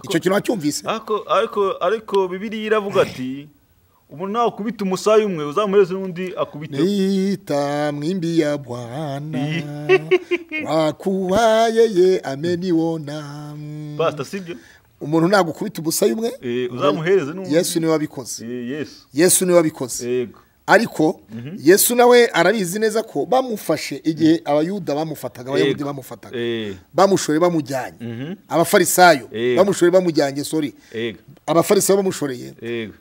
icyo kintu wacyumvise
ariko ariko ariko bibiriya iravuga ati umuntu nawe akubita umusaya umwe uzamureze n'undi akubita
Nita mwimbi ya Bwana wakubaye ye ameniwona
pasita sibyo
umuntu nagukubita umusaya umwe
Eh, uzamuhereze n'undi
Yesu niwe wabikoze
Eh, yesu
Yesu niwe wabikoze
yego
ariko yesu nawe arabizi neza ko bamufashe igihe abayuda bamufataga abayahudi
Yego.
bamufataga
Eh.
bamushore bamujyanye abafarisayo
Yego.
bamushore bamujyanye sori
yego
abafarisayo bamushoreye
yego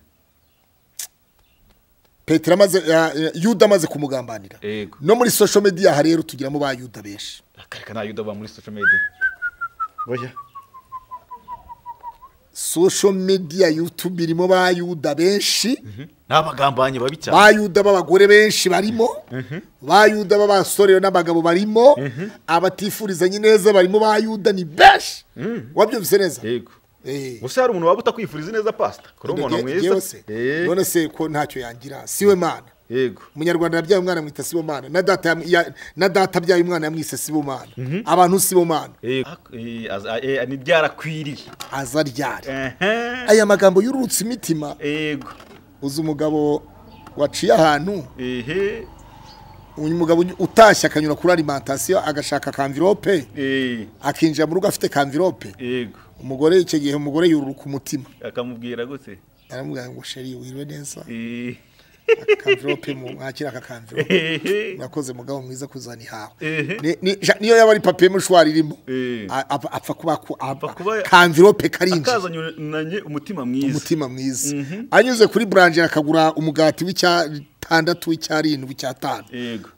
petero amaze ya- ya- yuda amaze kumugambanira
Yego.
no muri sosho mediya aha rero tugiramo ba yuda benshi
akareka nta yuda ba muri social media oya
sosho mediya yutubi irimo ba yuda benshi
n'abagambanyi babi cyane
ba yuda b'abagore benshi barimo ba yuda b'abasore n'abagabo barimo abatifurizanya neza barimo ba yuda ni benshi wabyumvise neza
yego
Eh.
gusa hari umuntu waba utakwifuriza neza pasita kuri umuntu
Nge-
mwiza
ngewe se,
Eh,
none se ko ntacyo yangira siwe mana
yego
umunyarwanda yabyaye umwana amwita sibomana na data yamu- ya- na data abyaye umwana yamwise sibomana abantu sibomana
Eh, eh, aza- eh, ni byarakwiriye
aza ryari
Ehe,
aya magambo yururutse imitima
yego
uzi umugabo waciye ahantu
ehe
uyu mugabo utashye akanyura kuri alimantasiyo agashaka kamvirope
eh,
akinjira mu rugo afite kamvirope
yego
umugore icyo gihe umugore yururuka umutima
akamubwira gute
aramubwira ngo sheri wirwe neza
Eh,
akamvirope mu mwakira aka kamvirope
ehe,
murakoze mugabo mwiza kuzana ihawe
Ehe.
Ni- ni- ja- niyo yaba ari papiye mushwari irimo
Eh.
A- apfa apfa kuba ku- apfa-
kuba-
kamvirope karinjiye
akazananye umutima mwiza
umutima mwiza anyuze kuri buranje akagura umugati w'icyatandatu w'icyarindwi icyatanu
yego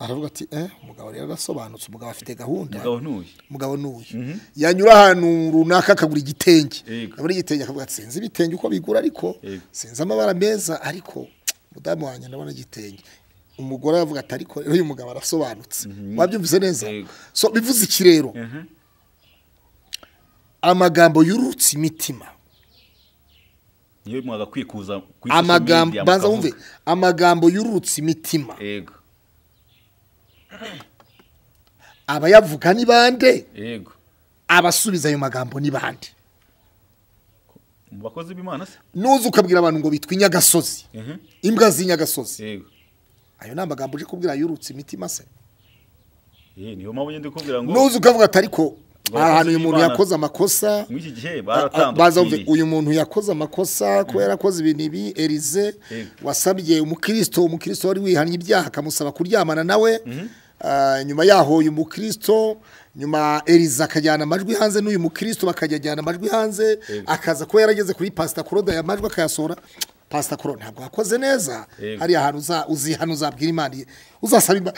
aravuga ati eh umugabo rero arasobanutse umugabo afite gahunda
mugabo ntuye
umugabo ni uyu yanyura ahantu runaka akagura igitenge
Yego.
abura igitenge akavuga ati sinzi ibitenge uko bigura ariko
Yego.
sinzi amabara meza ariko mudamu wanjye ndabona igitenge umugore aravuga ati ariko rero uyu mugabo arasobanutse wabyumvise neza
Yego.
so bivuze iki rero
Ehe,
amagambo yurutse imitima
niyo mwagakwiye kuza ku social
amagambo
media
banza
mukavuga.
wumve amagambo yurutse imitima
yego
abayavuga ni bande
yego
abasubiza ayo magambo ni bande
mu bakozi b'imana se
nuza ukabwira abantu ngo bitwa inyagasozi
Ehe,
imbwa z'inyagasozi
yego
ayo ni amagambo uje kubwira yurutse imitima se
Eh, niyo mpamvu ngende kubwira ngo
nuza ukavuga ati ariko
Abakozi
ahantu uyu muntu
b'Imana.
yakoze amakosa
muri iki gihe
baza bumve
baratandukanye
uyu muntu yakoze amakosa kuba yarakoze ibintu ibi erize
Yego.
wasabye umukristo umukristo wari wihannye ibyaha akamusaba kuryamana nawe Ah, nyuma yaho uyu mukristo nyuma erize akajyana amajwi hanze n'uyu mukristo bakajya ajyana amajwi hanze akaza kuba yarageze kuri pasita kuroda aya majwi akayasohora pasita kuro ntabwo yakoze neza
Yego.
hariya hantu uza- uzi hano uzabwira imana iye- uzasaba Ima-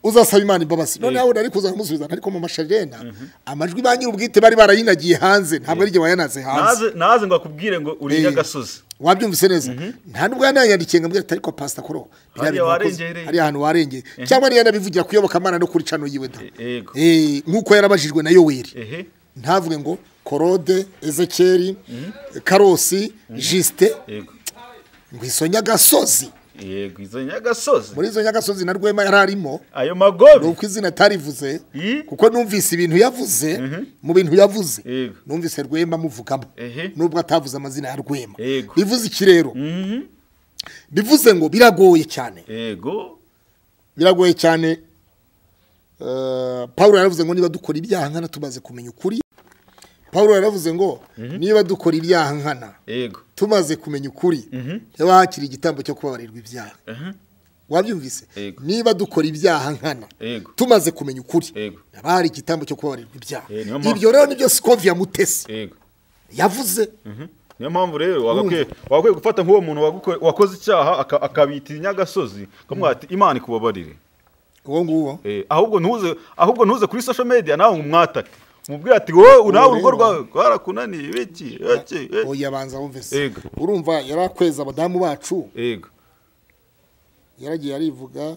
uzasaba imana imbabazi noneho nari kuza kumusubiza ariko mu masharena amajwi ba nyir'ubwite bari barayinagiye hanze ntabwo ari igihe wayanaze hanze
naze naze ngo akubwire ngo uri
Eh.
nyagasozi
wabyumvise neza nta nubwo yananyandikiye ngo ambwira ati ariko pasita kuro biriya
Hariya
bintu wakoze,
warengereye."
hariya hantu warengereye cyangwa niyo yanabivugira kuyoboka amana no kuri cano yiwe da
yego
Eh, nk'uko yarabajijwe na yoweri
ehe
ntavuge ngo korode ezekeri karosi jisite
yego
ngo izo nyagasozi
yego izo nyagasozi
muri izo nyagasozi na rwema yari arimo
ayo magobe
uko izina atarivuze
Yi.
kuko numvise ibintu yavuze mu bintu yavuze
Yego.
numvise rwema amuvugamo
Ehe.
nubwo atavuze amazina ya rwema
Yego.
bivuze iki rero bivuze ngo biragoye cyane
yego
biragoye cyane eh, pawulo yaravuze ngo niba dukora ibyaha nkana tumaze kumenya ukuri pawulo yaravuze ngo niba dukora ibyaha nkana
yego
tumaze kumenya ukuri niba hakiri igitambo cyo kubabarirwa ibyaha wabyumvise
Yego.
niba dukora ibyaha nkana
Yego.
tumaze kumenya ukuri
Yego.
haba hari igitambo cyo kubabarirwa ibyaha
Eh, niyo mpamvu-
ibyo rero nibyo sikovia mutesi
yego
yavuze
niyo mpamvu rero wagakwiye wagakwiye gufata nk'uwo muntu waguko- wakoze icyaha aka- akabita inyagasozi ukamubwira ati imana ikubabarire
uwo nguwo
Eh, ahubwo ntuze ahubwo ntuze kuri social media nawe umwatake umubwire ati wowe nawe urugo
rero-
rwawe rwarakunaniye iki iki iki."
oya banza wumvise
Yego.
urumva yari akweza abadamu bacu
yego
yaragiye arivuga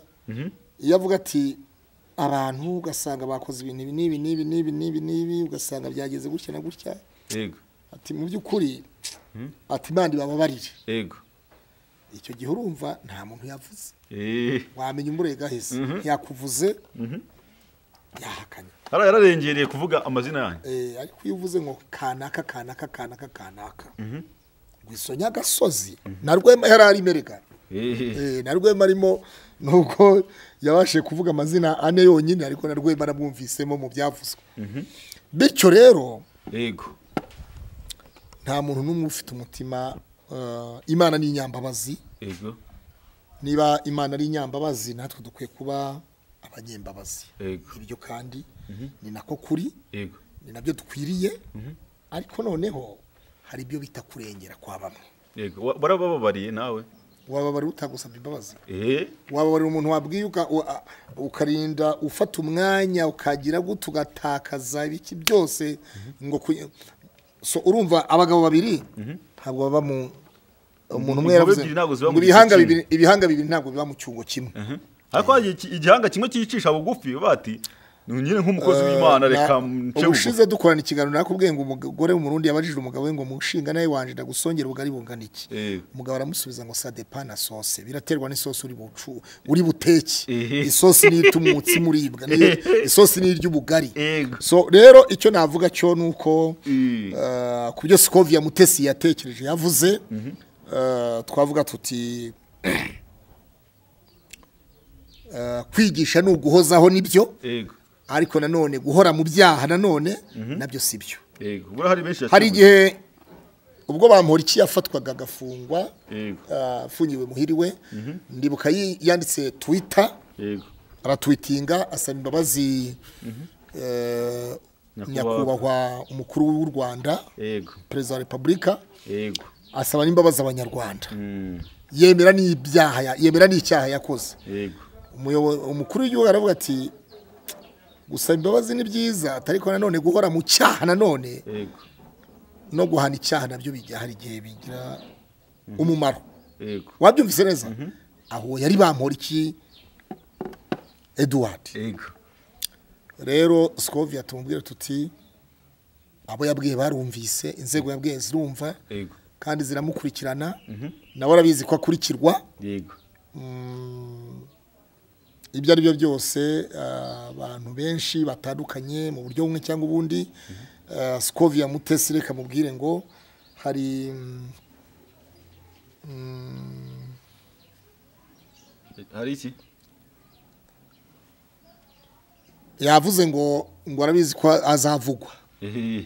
iyo avuga ati abantu ugasanga bakoze ibintu ibi n'ibi n'ibi n'ibi n'ibi n'ibi ugasanga byageze gutya na gutya
yego
ati mu by'ukuri ati imana ibababarire
yego
icyo gihe urumva nta muntu yavuze
Eh,
wamenya umurega heza yakuvuze yahakanye
hariya yararengereye kuvuga amazina yanyu
Eh, ariko iyo uvuze ngo kanaka kanaka kanaka kanaka ngo izo nyagasozi na rwema yari arimerega
Eh,
Eh, na rwema arimo nubwo yabashije kuvuga amazina ane yonyine ariko na rwema aramwumvisemo mu byavuzwe bityo rero
yego
nta muntu n'umwe ufite umutima eh, imana ni inyambabazi
yego
niba imana ari inyambabazi natwe dukwiye kuba abanyembabazi
Yego.
ibyo kandi ni nako kuri
yego
ni nabyo dukwiriye ariko noneho hari ibyo bita kurengera kwa bamwe
yego Wa- warabababariye nawe
wababarira utagusabye imbabazi
Eh,
wababarira umuntu wabwiye uka- u- a- ukarinda ufata umwanya ukagira gutya ugatakaza ibiki byose ngo ku- so urumva abagabo babiri ntabwo baba mu umuntu umwe
Inkobe
yaravuze
ebyiri ntabwo ziba
ngo
mu
ibihanga
gicu
bibiri ibihanga bibiri ntabwo biba mu cyungo kimwe
ariko hari iki- igihanga kimwe cyicisha bugufi bati ni nyine nk'umukozi w'imana reka nce bugufi
ubushize dukorana ikiganiro nakubwiye ngo umugore w'umurundi yabajije umugabo we ngo mushinga nawe wanje ndagusongera ubugari bungana iki
Eh.
umugabo aramusubiza ngo sa depa na sose biraterwa n'isosi uri bucu uri buteke
Ehe.
isosi niyo ituma umutsima uribwa niyo- isosi niyo irya ubugari
Yego.
so rero icyo navuga cyo ni uko
Mm.
eh, ku byo sikovia mutesi yatekereje yavuze eh, twavuga tuti eh, kwigisha ni uguhozaho nibyo
yego
ariko nanone guhora mu byaha nanone nabyo si byo
yego buriya hari benshi
hari
yateguye.
igihe ubwo bamporiki yafatwaga agafungwa
yego
ah, afungiwe muhiriwe ndibuka yi- yanditse twita
yego
aratwitinga asaba imbabazi eh,
Nyakubahwa.
nyakubahwa umukuru w'u rwanda
yego
perezida wa repubulika
yego
asaba n'imbabazi abanyarwanda
Mm,
yemera n'ibyaha ya- yemera n'icyaha yakoze
yego
umuyobo- umukuru w'igihugu aravuga ati gusaba imbabazi ni byiza ariko nanone guhora mu cyaha nanone
yego
no guhana icyaha nabyo bijya hari igihe bigira umumaro
yego
wabyumvise neza aho yari bamporiki eduward
yego
rero sikovia tumubwira tuti abo yabwiye barumvise inzego yabwiye zirumva
yego
kandi ziramukurikirana nawe arabizi ko akurikirwa
yego
ibyo ari byo byose ah, abantu benshi batandukanye mu buryo bumwe cyangwa ubundi ah, sikovia mutesi reka mubwire ngo hari mm,
hari iki
yavuze ngo ngo arabizi ko azavugwa
Ehe,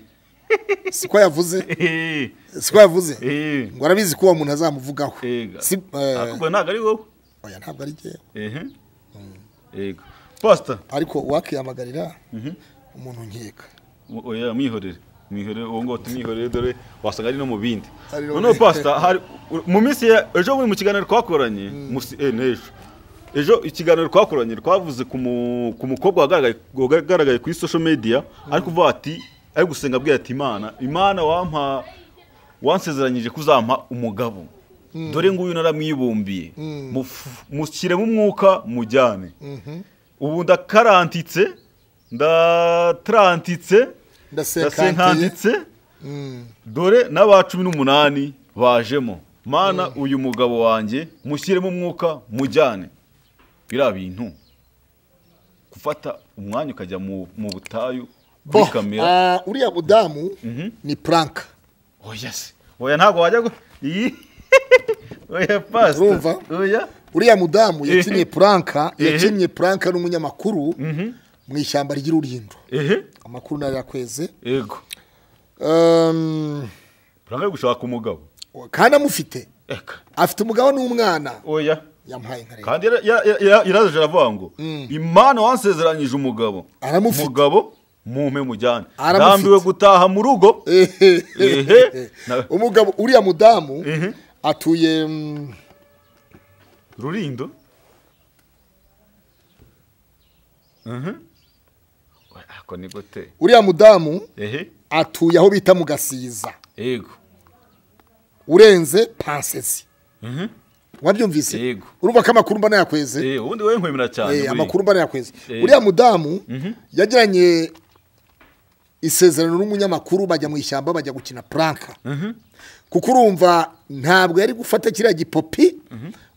siko yavuze
ehe,
siko yavuze
ehe.
ngo arabizi ko uwo muntu azamuvugaho
Ega.
Si- eh,
ahubwo ntabwo ari wowe
oya ntabwo ari njyewe
ehe yego pasita
ariko uwakihamagarira umuntu nkeka
Mu- oya mwihorere mwihorere uwo ngo tumwihorere dore wasanga ari no mu bindi
Ari no-
noneho pasita hari mu minsi ya ejo bundi mu kiganiro twakoranye musi eh n'ejo ejo ikiganiro twakoranye twavuze ku mu- ku mukobwa wagaragaye- wagaragaye kuri social media ari kuvuga ati ari gusenga abwira ati imana imana wampa wansezeranyije kuzampa umugabo dore nguyu naramwibumbiye Muf- mushyiremo umwuka mujyane ubu ndakarantitse ndatarantitse
ndasenkantiye
ndasenkantitse dore n'aba cumi n'umunani bajemo mana uyu mugabo wanjye mushyiremo umwuka mujyane biriya bintu gufata umwanya ukajya mu mu butayu
Bo,
kuri kamera
ah, uriya mudamu ni puranka
oya se oya ntabwo wajya gu- iyi oya pasita
Urumva?
oya
uriya mudamu yakinnye puranka
Ehe.
yakinnye puranka n'umunyamakuru mu ishyamba ry'ururindo
ehe
amakuru nayo yakweze
yego
Um,
urangwa gushaka umugabo
kandi amufite
eka
afite umugabo n'umwana
oya
yamuhaye nka leta
kandi yara- yara- yara- yaraje aravuga ngo imana wansezeranyije umugabo
Aramufite.
umugabo mumpe mujyane
Aramufite.
ndambiwe gutaha mu rugo Ehe. Na-
umugabo uriya mudamu
Ehe.
atuye mm,
rurindo Mhm. Oya, ako ni gute
uriya mudamu
ehe
atuye aho bita mu gasiza
yego
urenze pansezi
Mhm.
wabyumvise
Yego.
urumva ko amakuru mbona yakweze
Eh, ubundi wowe nkwemera cyane
Eh,
buriya.
amakuru mbona yakweze
Eh.
uriya mudamu yagiranye isezerano n'umunyamakuru bajya mu ishyamba bajya gukina puranka kuko urumva ntabwo yari gufata kiriya gipopi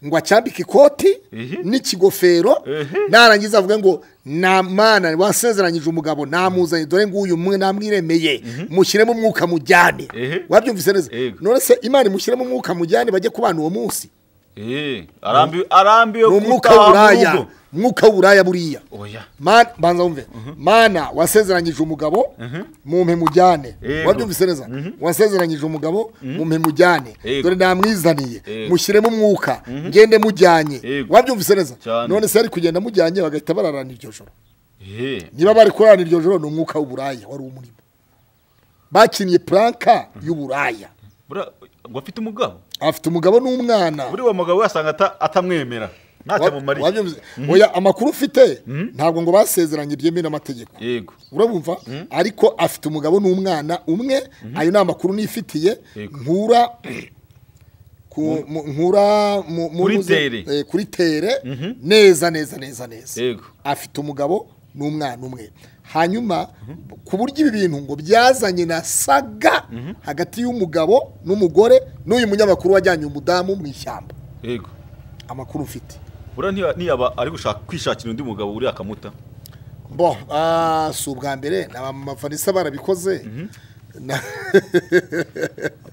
ngo acyambike ikoti
Ehe.
n'ikigofero
Ehe.
narangiza avuga ngo nta mana wasezeranyije umugabo namuzanye dore nguyu umwe namwiremeye mushyiremo umwuka mujyane
Ehe.
wabyumvise neza
Yego.
none se imana imushyiremo umwuka mujyane bajye kubana uwo munsi
Eh, arambiwe arambiwe
ni umwuka
gutaha mu
w'uburaya
rugo.
umwuka w'uburaya buriya
oya
Mana- banza wumve mana wasezeranyije umugabo mumpe mujyane
Yego.
wabyumvise neza wasezeranyije umugabo mumpe mujyane
Yego.
dore namwizaniye
Yego.
mushyiremo umwuka ngende mujyanye
Yego.
wabyumvise neza
Cyane.
none se yari kugenda mujyanye bagahita bararana iryo joro
Eh,
niba bari kurarana iryo joro ni umwuka w'uburaya wari umurimo bakinnye puranka y'uburaya
buriya, ngo afite umugabo
afite umugabo n'umwana
buriya uwo mugabo yasanga ata- atamwemera
Wa-
ntacyamumariye
wabyumvise? oya amakuru ufite ntabwo ngo basezeranye byemewe n'amategeko
yego
urabumva ariko afite umugabo n'umwana umwe ayo ni amakuru nifitiye
Yego.
nkura ku- mu- nkura mu- mu-
Kuri
muze-
tere.
eh, kuri tere neza neza neza neza
Yego.
afite umugabo n'umwana umwe hanyuma ku buryo ibi bintu ngo byazanye na saga hagati y'umugabo n'umugore n'uyu munyamakuru wajyanye umudamu mu ishyamba
yego
amakuru mfite
buriya ntiya- ntiyaba ari gushaka kwishakira undi mugabo uri akamuta
bo ah, si ubwa mbere na ba mafanisa barabikoze Na-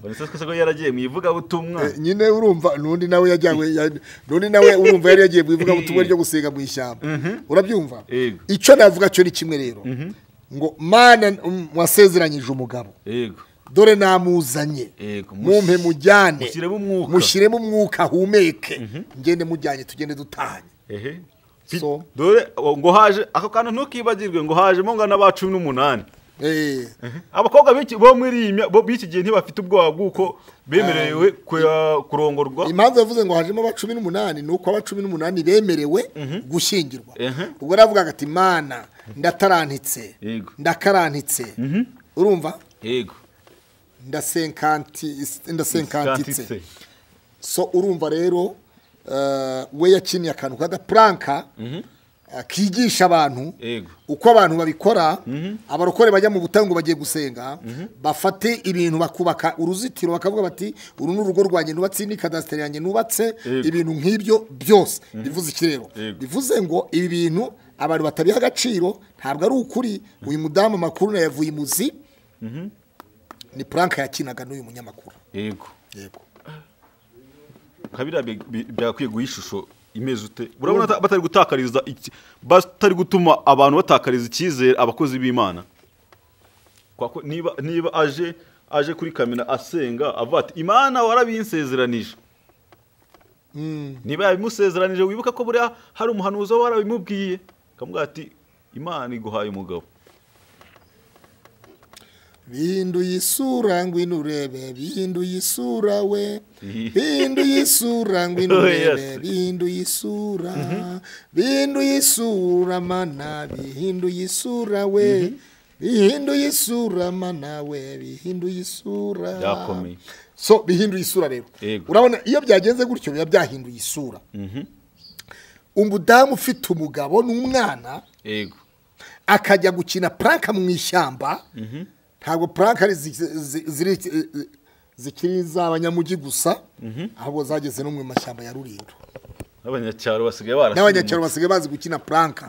vanessa twese ko yaragiye mu ivugabutumwa
nyine urumva n'undi nawe yajyanywe ya- n'undi nawe urumva yari yagiye mu ivugabutumwa ryo gusenga mu ishyamba urabyumva
Yego.
icyo navuga cyo ni kimwe rero ngo mana um, wasezeranyije umugabo
yego
dore namuzanye
Yego, mush-
mumpe mujyane
mushyiremo umwuka.
mushyiremo umwuka ahumeke ngende mujyanye tugende dutahanye
ehe Fi-
So.
dore o- ngo haje ako kantu ntukibagirwe ngo hajemo ngana ba cumi n'umunani
Eh,
abakobwa b'iki- bo muri iyi mya- bo b'iki gihe ntibafite ubwoba bw'uko bemerewe kuya- kurongorwa
impamvu yavuze ngo hajemo aba cumi n'umunani ni uko aba cumi n'umunani bemerewe gushyingirwa
Mhm.
ubwo navugaga ati mana ndatarantitse
Yego.
ndakarantitse urumva
yego
ndasenkanti
Sikantitse.
ndasenkantitse so urumva rero eh, we yakiniye akantu k'agapuranka eh, kigisha abantu
Yego.
uko abantu babikora abarokore bajya mu butayu ngo bagiye gusenga bafate ibintu bakubaka uruzitiro bakavuga bati uru ni urugo rwanjye nubatse ni kadasiteri yanjye nubatse
Yego.
ibintu nk'ibyo byose bivuze iki rero
Yego.
bivuze ngo ibi bintu abantu batabiha agaciro ntabwo ari ukuri uyu mudamu amakuru na yavuye imuzi ni puranka yakinaga n'uyu munyamakuru
yego
yego
kabiriya bi- bi- byakwiye guha ishusho imeze ute urabona ata- batari gutakariza iki- batari gutuma abantu batakariza icyizere abakozi b'imana Kwa ko niba niba aje aje kuri kamera asenga avuga ati imana warabinsezeranije niba yabimusezeranije wibuke ko buriya hari umuhanuzi waba warabimubwiye akamubwira ati imana iguhaye umugabo
binduye isura ngwino urebe binduye isura we
Iyi.
binduye isura ngwino
Oh,
urebe
yes.
binduye isura binduye isura mana bihinduye isura we bihinduye isura mana we bihinduye isura
Byakomeye.
so bihinduye isura rero
Yego.
urabona iyo byagenze gutyo biba byahinduye isura umudamu ufite umugabo n'umwana
yego
akajya gukina puranka mu ishyamba ntabwo puranka ari zi- zi- ziri- zikiri iz'abanyamujyi gusa ahubwo zageze no mu mashyamba ya rulindo
n'abanyacyaro basigaye barasize
n'abanyacyaro basigaye bazi gukina puranka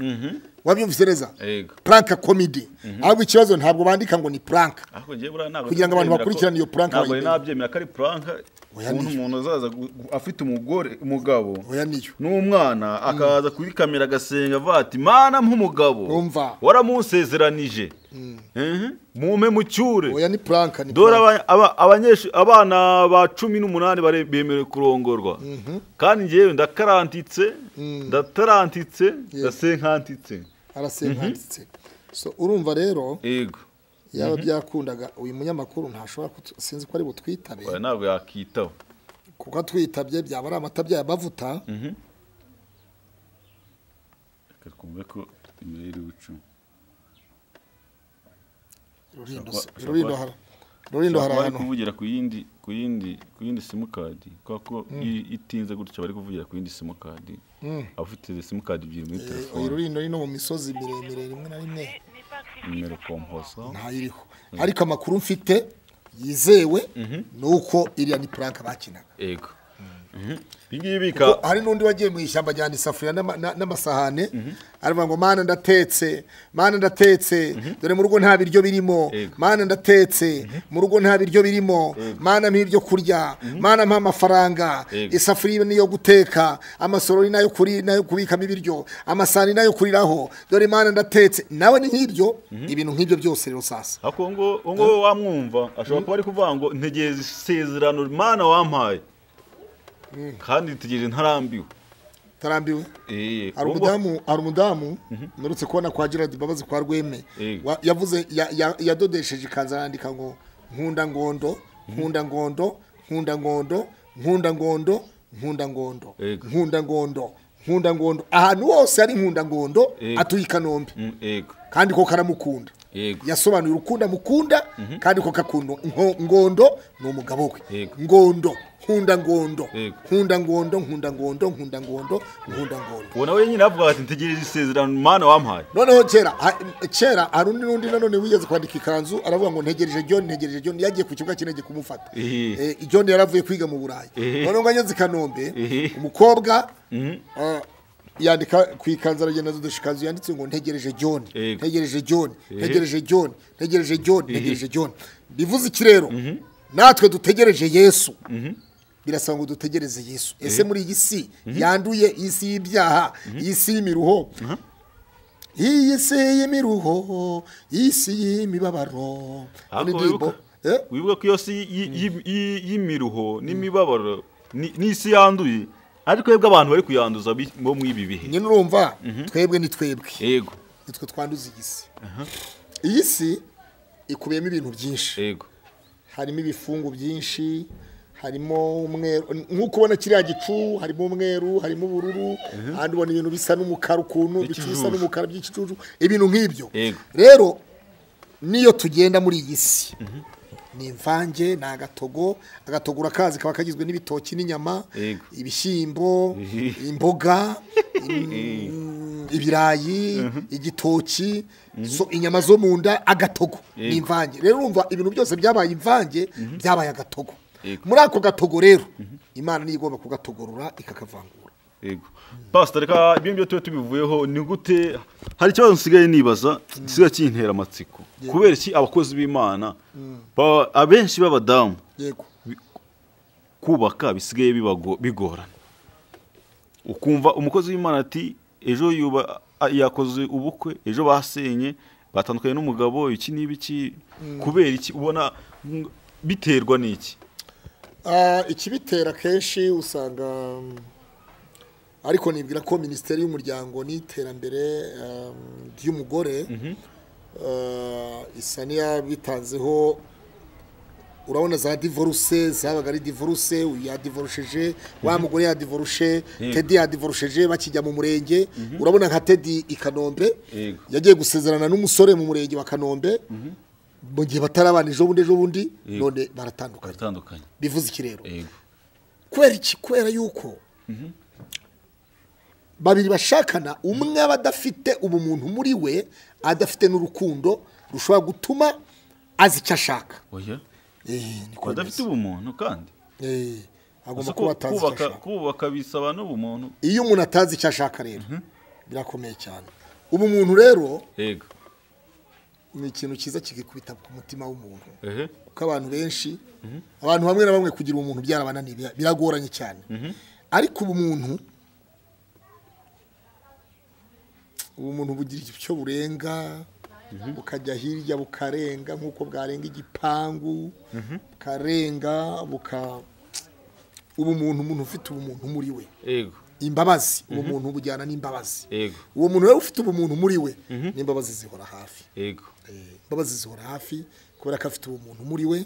wabyumvise neza
Yego.
puranka komedi ahubwo ikibazo ntabwo bandika ngo ni puranka
Ariko njye buriya ntabwo
Kugira ngo abantu
nabyemera ko-
bakurikirane iyo prank
ntabwo
bayimenya.
nabyemera ko ari puranka
Oya,
ukuntu
niyo.
umuntu azaza gu- gu- afite umugore umugabo
oya niyo
n'umwana akaza kuri kamera agasenga avuga ati mana nk'umugabo
Umva.
waramunsezeranije Mhm. mume mucyure
oya ni puranka ni
dore
puranka.
aba- aba- abanyeshu- abana ba cumi n'umunani bare- bemerewe kurongorwa kandi njyewe ndakarantitse ndatarantitse ndasenkantitse
arasenkanditse so urumva rero
yego
yaba byakundaga uyu munyamakuru ntashobora kutu- sinzi ko ari butwitabe
Oya, ntabwo yakitaba
kuko atwitabye byaba ari amatabya ya bavuta
reka twumve ko imirire w'icumu
Rurindo
Shakwa-
se-
shakwa-
Rurindo hara- Rurindo hari
Ushobora kuba bari
ahantu
kuvugira ku yindi ku yindi ku yindi simukadi kubera ko iyo itinze gutyo bari kuvugira ku yindi simukadi abafite simukadi ebyiri muri
Eh, oyi
telefone
Rurindo ni no mu misozi miremire rimwe na rimwe
nimero komposa
ntayiriho ariko amakuru mfite yizewe ni uko iriya ni puranka bakinaga
yego Mhm. iyi ngiyi ibika
Ko hari n'undi wagiye mu ishyamba ajyana isafuriya n'ama- na- n'amasahane aravuga ngo mana ndatetse mana ndatetse dore mu rugo nta biryo birimo
Yego.
mana ndatetse mu rugo nta biryo birimo mana mpa ibyo kurya mana mpa amafaranga
Yego.
isafuriya ni iyo guteka amasorori nayo kuri nayo kubikamo ibiryo amasahani nayo kuriraho dore mana ndatetse nawe ni nk'ibyo ibintu nk'ibyo byose rero sasa
ariko uwo nguwo uwo nguwo wamwumva ashobora kuba ari kuvuga ngo ntegereza isezerano mana wampaye kandi ntegereje ntarambiwe
utarambiwe
Eh,
hari
uwo nguwo-
umudamu hari umudamu nturutse kubona kwa Gerard Mbabazi kwa Rweme
Yego.
Wa- yavuze ya- ya- yadodesheje ikanzu arandika ngo nkunda ngondo nkunda ngondo nkunda ngondo nkunda ngondo nkunda ngondo
Yego.
nkunda ngondo nkunda ngondo ahantu hose hari nkunda ngondo
Yego.
atuye i Kanombe
Mm, yego
kandi ko karamukunda
Yego.
yasobanuye urukundo amukunda kandi ko gakundo Nko- ngondo ni umugabo we
Yego.
ngondo nkunda ngondo
Yego.
nkunda ngondo nkunda ngondo nkunda ngondo nkunda ngondo
uwo nawe nyine avuga ati ntegereje isezerano mana wampaye
noneho kera ha- kera hari undi n'undi nanone wigeze kwandika ikanzu aravuga ngo ntegereje john ntegereje john yagiye ku kibuga kinege kumufata
Ehe.
Eh, john yaravuye kwiga mu burayi
Ehe.
noneho ngo ageze i kanombe
Ehe.
umukobwa ah, yandika ku ikanzu aragenda azudusha ikanzu yanditse ngo ntegereje john
Yego.
ntegereje john ntegereje john ntegereje john ntegereje john bivuze iki rero natwe dutegereje yesu birasaba ngo dutegereze yesu ese muri iyi si yanduye iyi si y'ibyaha iyi si y'imiruho iyi si y'imiruho iyi si y'imibabaro
Ariko
indirimbo
wibuka-
eh?
wibuka ko iyo si y- y- y- y'imiruho n'imibabaro ni- n'isi yanduye ariko twebwe abantu bari kuyanduza bi- bo muri ibi bihe
nyine urumva twebwe ni twebwe
yego
nitwe twanduza iyi si iyi si ikubiyemo ibintu byinshi
yego
harimo ibifungu byinshi harimo umweru nk'uko ubona kiriya gicu harimo umweru harimo ubururu ahandi ubona ibintu bisa n'umukara ukuntu ibicu bisa
By'ikijuju.
n'umukara by'ikijuju ibintu nk'ibyo
Yego.
rero niyo tugenda muri iyi si ni imvange ni agatogo agatogo urakazi kaba kagizwe n'ibitoki n'inyama
Yego.
ibishyimbo imboga im- ibirayi igitoki so- inyama zo mu nda agatogo ni
Yego.
imvange rero urumva ibintu byose byabaye imvange byabaye agatogo
Yego.
muri ako gatogo rero imana niyo igomba kugatogorora ikakavangura
yego pasita reka ibyo ngibyo tube tubivuyeho ni gute hari ikibazo nsigaye nibaza gisigaye kintera amatsiko kubera iki abakozi b'imana baba- abenshi b'abadamu
yego
kubaka bisigaye bibago- bigorana ukumva umukozi w'imana ati ejo yuba- a- yakoze ubukwe ejo basenye batandukanye n'umugabo iki n'ibiki kubera iki ubona mm, biterwa n'iki
Ah, ikibitera kenshi usanga mm, ariko nibwira ko minisiteri y'umuryango n'iterambere um, ry'umugore ah, isa n'iyabitanzeho urabona za divorce zabaga ari divorce uyu yadivorusheje wa mugore yadivorushe tedi yadivorusheje bakijya mu murenge urabona nka tedi i kanombe
Yego.
yagiye gusezerana n'umusore mu murenge wa kanombe mu gihe batarabana ejo bundi ejo bundi none baratandukanye
baratandukanye
bivuze iki rero
yego
kubera iki kubera yuko babiri bashakana umwe aba adafite ubumuntu muri we adafite n'urukundo rushobora gutuma azi icyo ashaka
oya
Eh, niko
badafite
bimeze.
ubumuntu kandi
Eh, agomba
Gusa
kuba
ku-
atazi icyo
kubaka
ashaka
kubaka bisaba n'ubumuntu
iyo umuntu atazi icyo ashaka rero birakomeye cyane ubumuntu rero
yego
ni ikintu cyiza kigikubita ku mutima w'umuntu
ehe
kuko abantu benshi abantu bamwe na bamwe kugira umuntu byarabananiye bira- biragoranye cyane ariko ubumuntu ubumuntu bugira icyo burenga bukajya hirya bukarenga nk'uko bwarenga igipangu bukarenga buka ubumuntu umuntu ufite ubumuntu muri we
yego
imbabazi ubumuntu bujyana n'imbabazi
yego
uwo muntu rero ufite ubumuntu muri we n'imbabazi zihora hafi
yego
Eh, imbabazi zihora hafi kubera ko afite ubumuntu muri we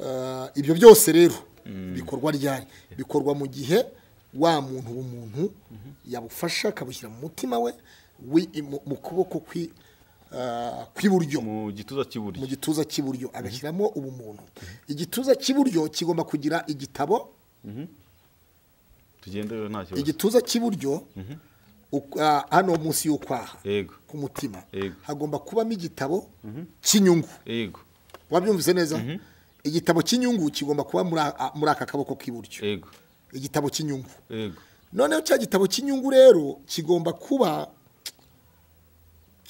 Ah, ibyo byose rero bikorwa ryari bikorwa mu gihe wa muntu ubumuntu yabufasha akabushyira mu mutima we wi- mu- mu kuboko kwi- ah, kw'iburyo
mu gituza cy'iburyo
mu gituza cy'iburyo agashyiramo ubumuntu igituza cy'iburyo kigomba kugira igitabo
tugende rero nta kibazo
igituza cy'iburyo uku- ah, hano munsi y'ukwaha
yego
ku mutima
Yego.
hagomba kubamo igitabo cy'inyungu
yego
wabyumvise neza igitabo cy'inyungu kigomba kuba muri a- a- muri aka kaboko k'iburyo
yego
igitabo cy'inyungu
yego
noneho cya gitabo cy'inyungu rero kigomba kuba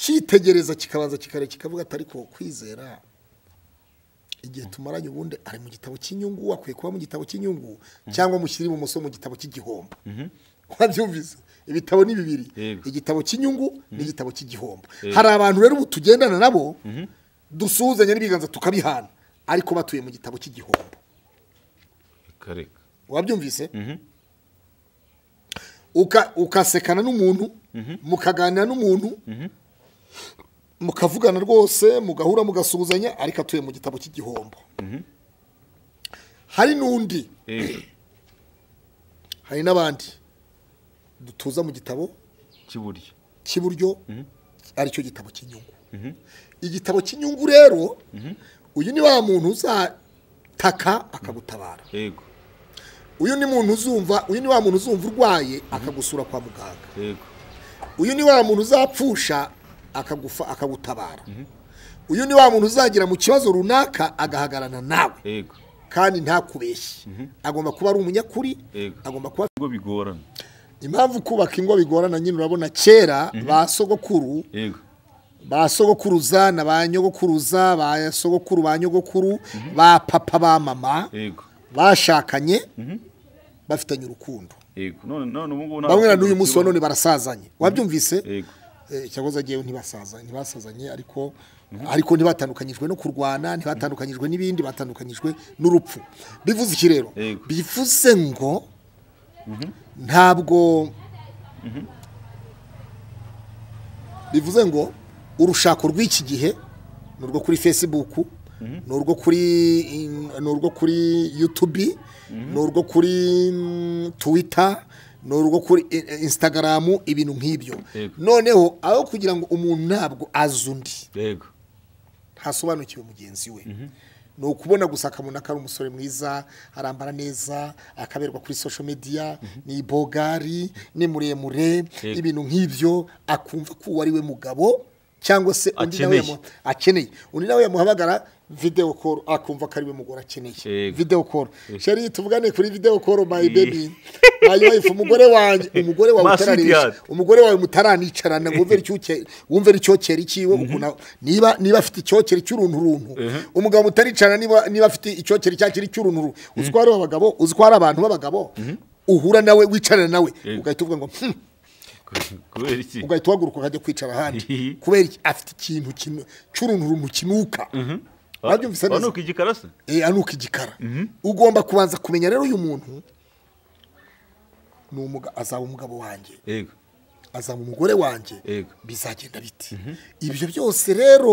cyitegereza kikabanza kikare kikavuga atari ko kwizera igihe tumaranye ubundi ari mu gitabo cy'inyungu akwiye kuba mu gitabo cy'inyungu cyangwa mushyire ibumoso mu gitabo cy'igihombo wabyumvise ibitabo ni bibiri
Yego.
igitabo cy'inyungu n'igitabo cy'igihombo hari abantu rero ubu tugendana nabo dusuhuzanya n'ibiganza tukabihana ariko batuye mu gitabo cy'igihombo
reka reka
wabyumvise Uka- ukasekana n'umuntu mukaganira n'umuntu mukavugana rwose mugahura mugasuhuzanya ariko atuye mu gitabo cy'igihombo hari n'undi
yego
hari n'abandi dutuza mu gitabo
cy'iburyo
cy'iburyo aricyo gitabo cy'inyungu igitabo cy'inyungu rero uyu ni wa muntu uzataka akagutabara
yego
uyu ni muntu uzumva uyu ni wa muntu uzumva urwaye akagusura kwa muganga
yego
uyu ni wa muntu uzapfusha akagufa akagutabara uyu ni wa muntu uzagira mu kibazo runaka agahagarana nawe
yego
kandi ntakubeshye agomba kuba ari umunyakuri
Yego.
agomba kuba
ubwo bigorana
impamvu kubaka ingo bigorana nyine urabona kera ba sogokuru
yego
ba sogokuruza na ba nyogokuruza ba sogokuru ba nyogokuru ba papa ba mama
yego
bashakanye bafitanye urukundo
yego none none ubu ngubu nta
bamwe na
rukundo
n'uyu munsi wa
rukibaho.
none barasazanye wabyumvise
yego
Eh, cyakoze agiyeho ntibasaza ntibasazanye ariko ariko ntibatandukanyijwe no kurwana ntibatandukanyijwe n'ibindi batandukanyijwe n'urupfu bivuze iki rero
Yego.
bivuze ngo ntabwo bivuze ngo urushako rw'iki gihe ni urwo kuri facebook ni urwo kuri ni urwo kuri youtube ni urwo kuri mm, twitter ni urwo kuri I- I- instagram ibintu nk'ibyo
Yego.
noneho aho kugira ngo umuntu ntabwo azi undi
yego
ntasobanukiwe mugenzi we ni ukubona gusa akamuna ko ari umusore mwiza arambara neza akaberwa kuri social media ni bogari ni muremure
Yego.
ibintu nk'ibyo akumva ko uwo ari we mugabo cyangwa se undi nawe
Akeneye.
yamu- akeneye undi nawe yamuhamagara video call akumva ko ari we mugore akeneye
Yego.
video call sheri tuvugane kuri video call my baby my wife umugore wanjye umugore wawe
Ma
utararisha
sweetheart.
umugore wawe mutaranicarana ngo wumve icyuke- wumve icyokere cyiwe ukuntu- niba niba afite icyokere cy'uruntu runtu umugabo mutaricarana niba niba afite icyokere cyakiri cy'uruntu runtu uzwara abagabo uzwara abantu b'abagabo uhura nawe wicarana nawe
Yego.
ugahita uvuga ngo "Hmm."
kubera iki
ugahita uhaguruka ukajya kwicara ahandi kubera iki afite ikintu kinu- cy'uruntu runtu kinuka wabyumvise neza
wanuka igikarase
Eh, anuka igikara ugomba kubanza kumenya rero uyu muntu ni umuga- azaba umugabo wanjye
yego
azaba umugore wanjye
Yego.
bizagenda biti ibyo byose rero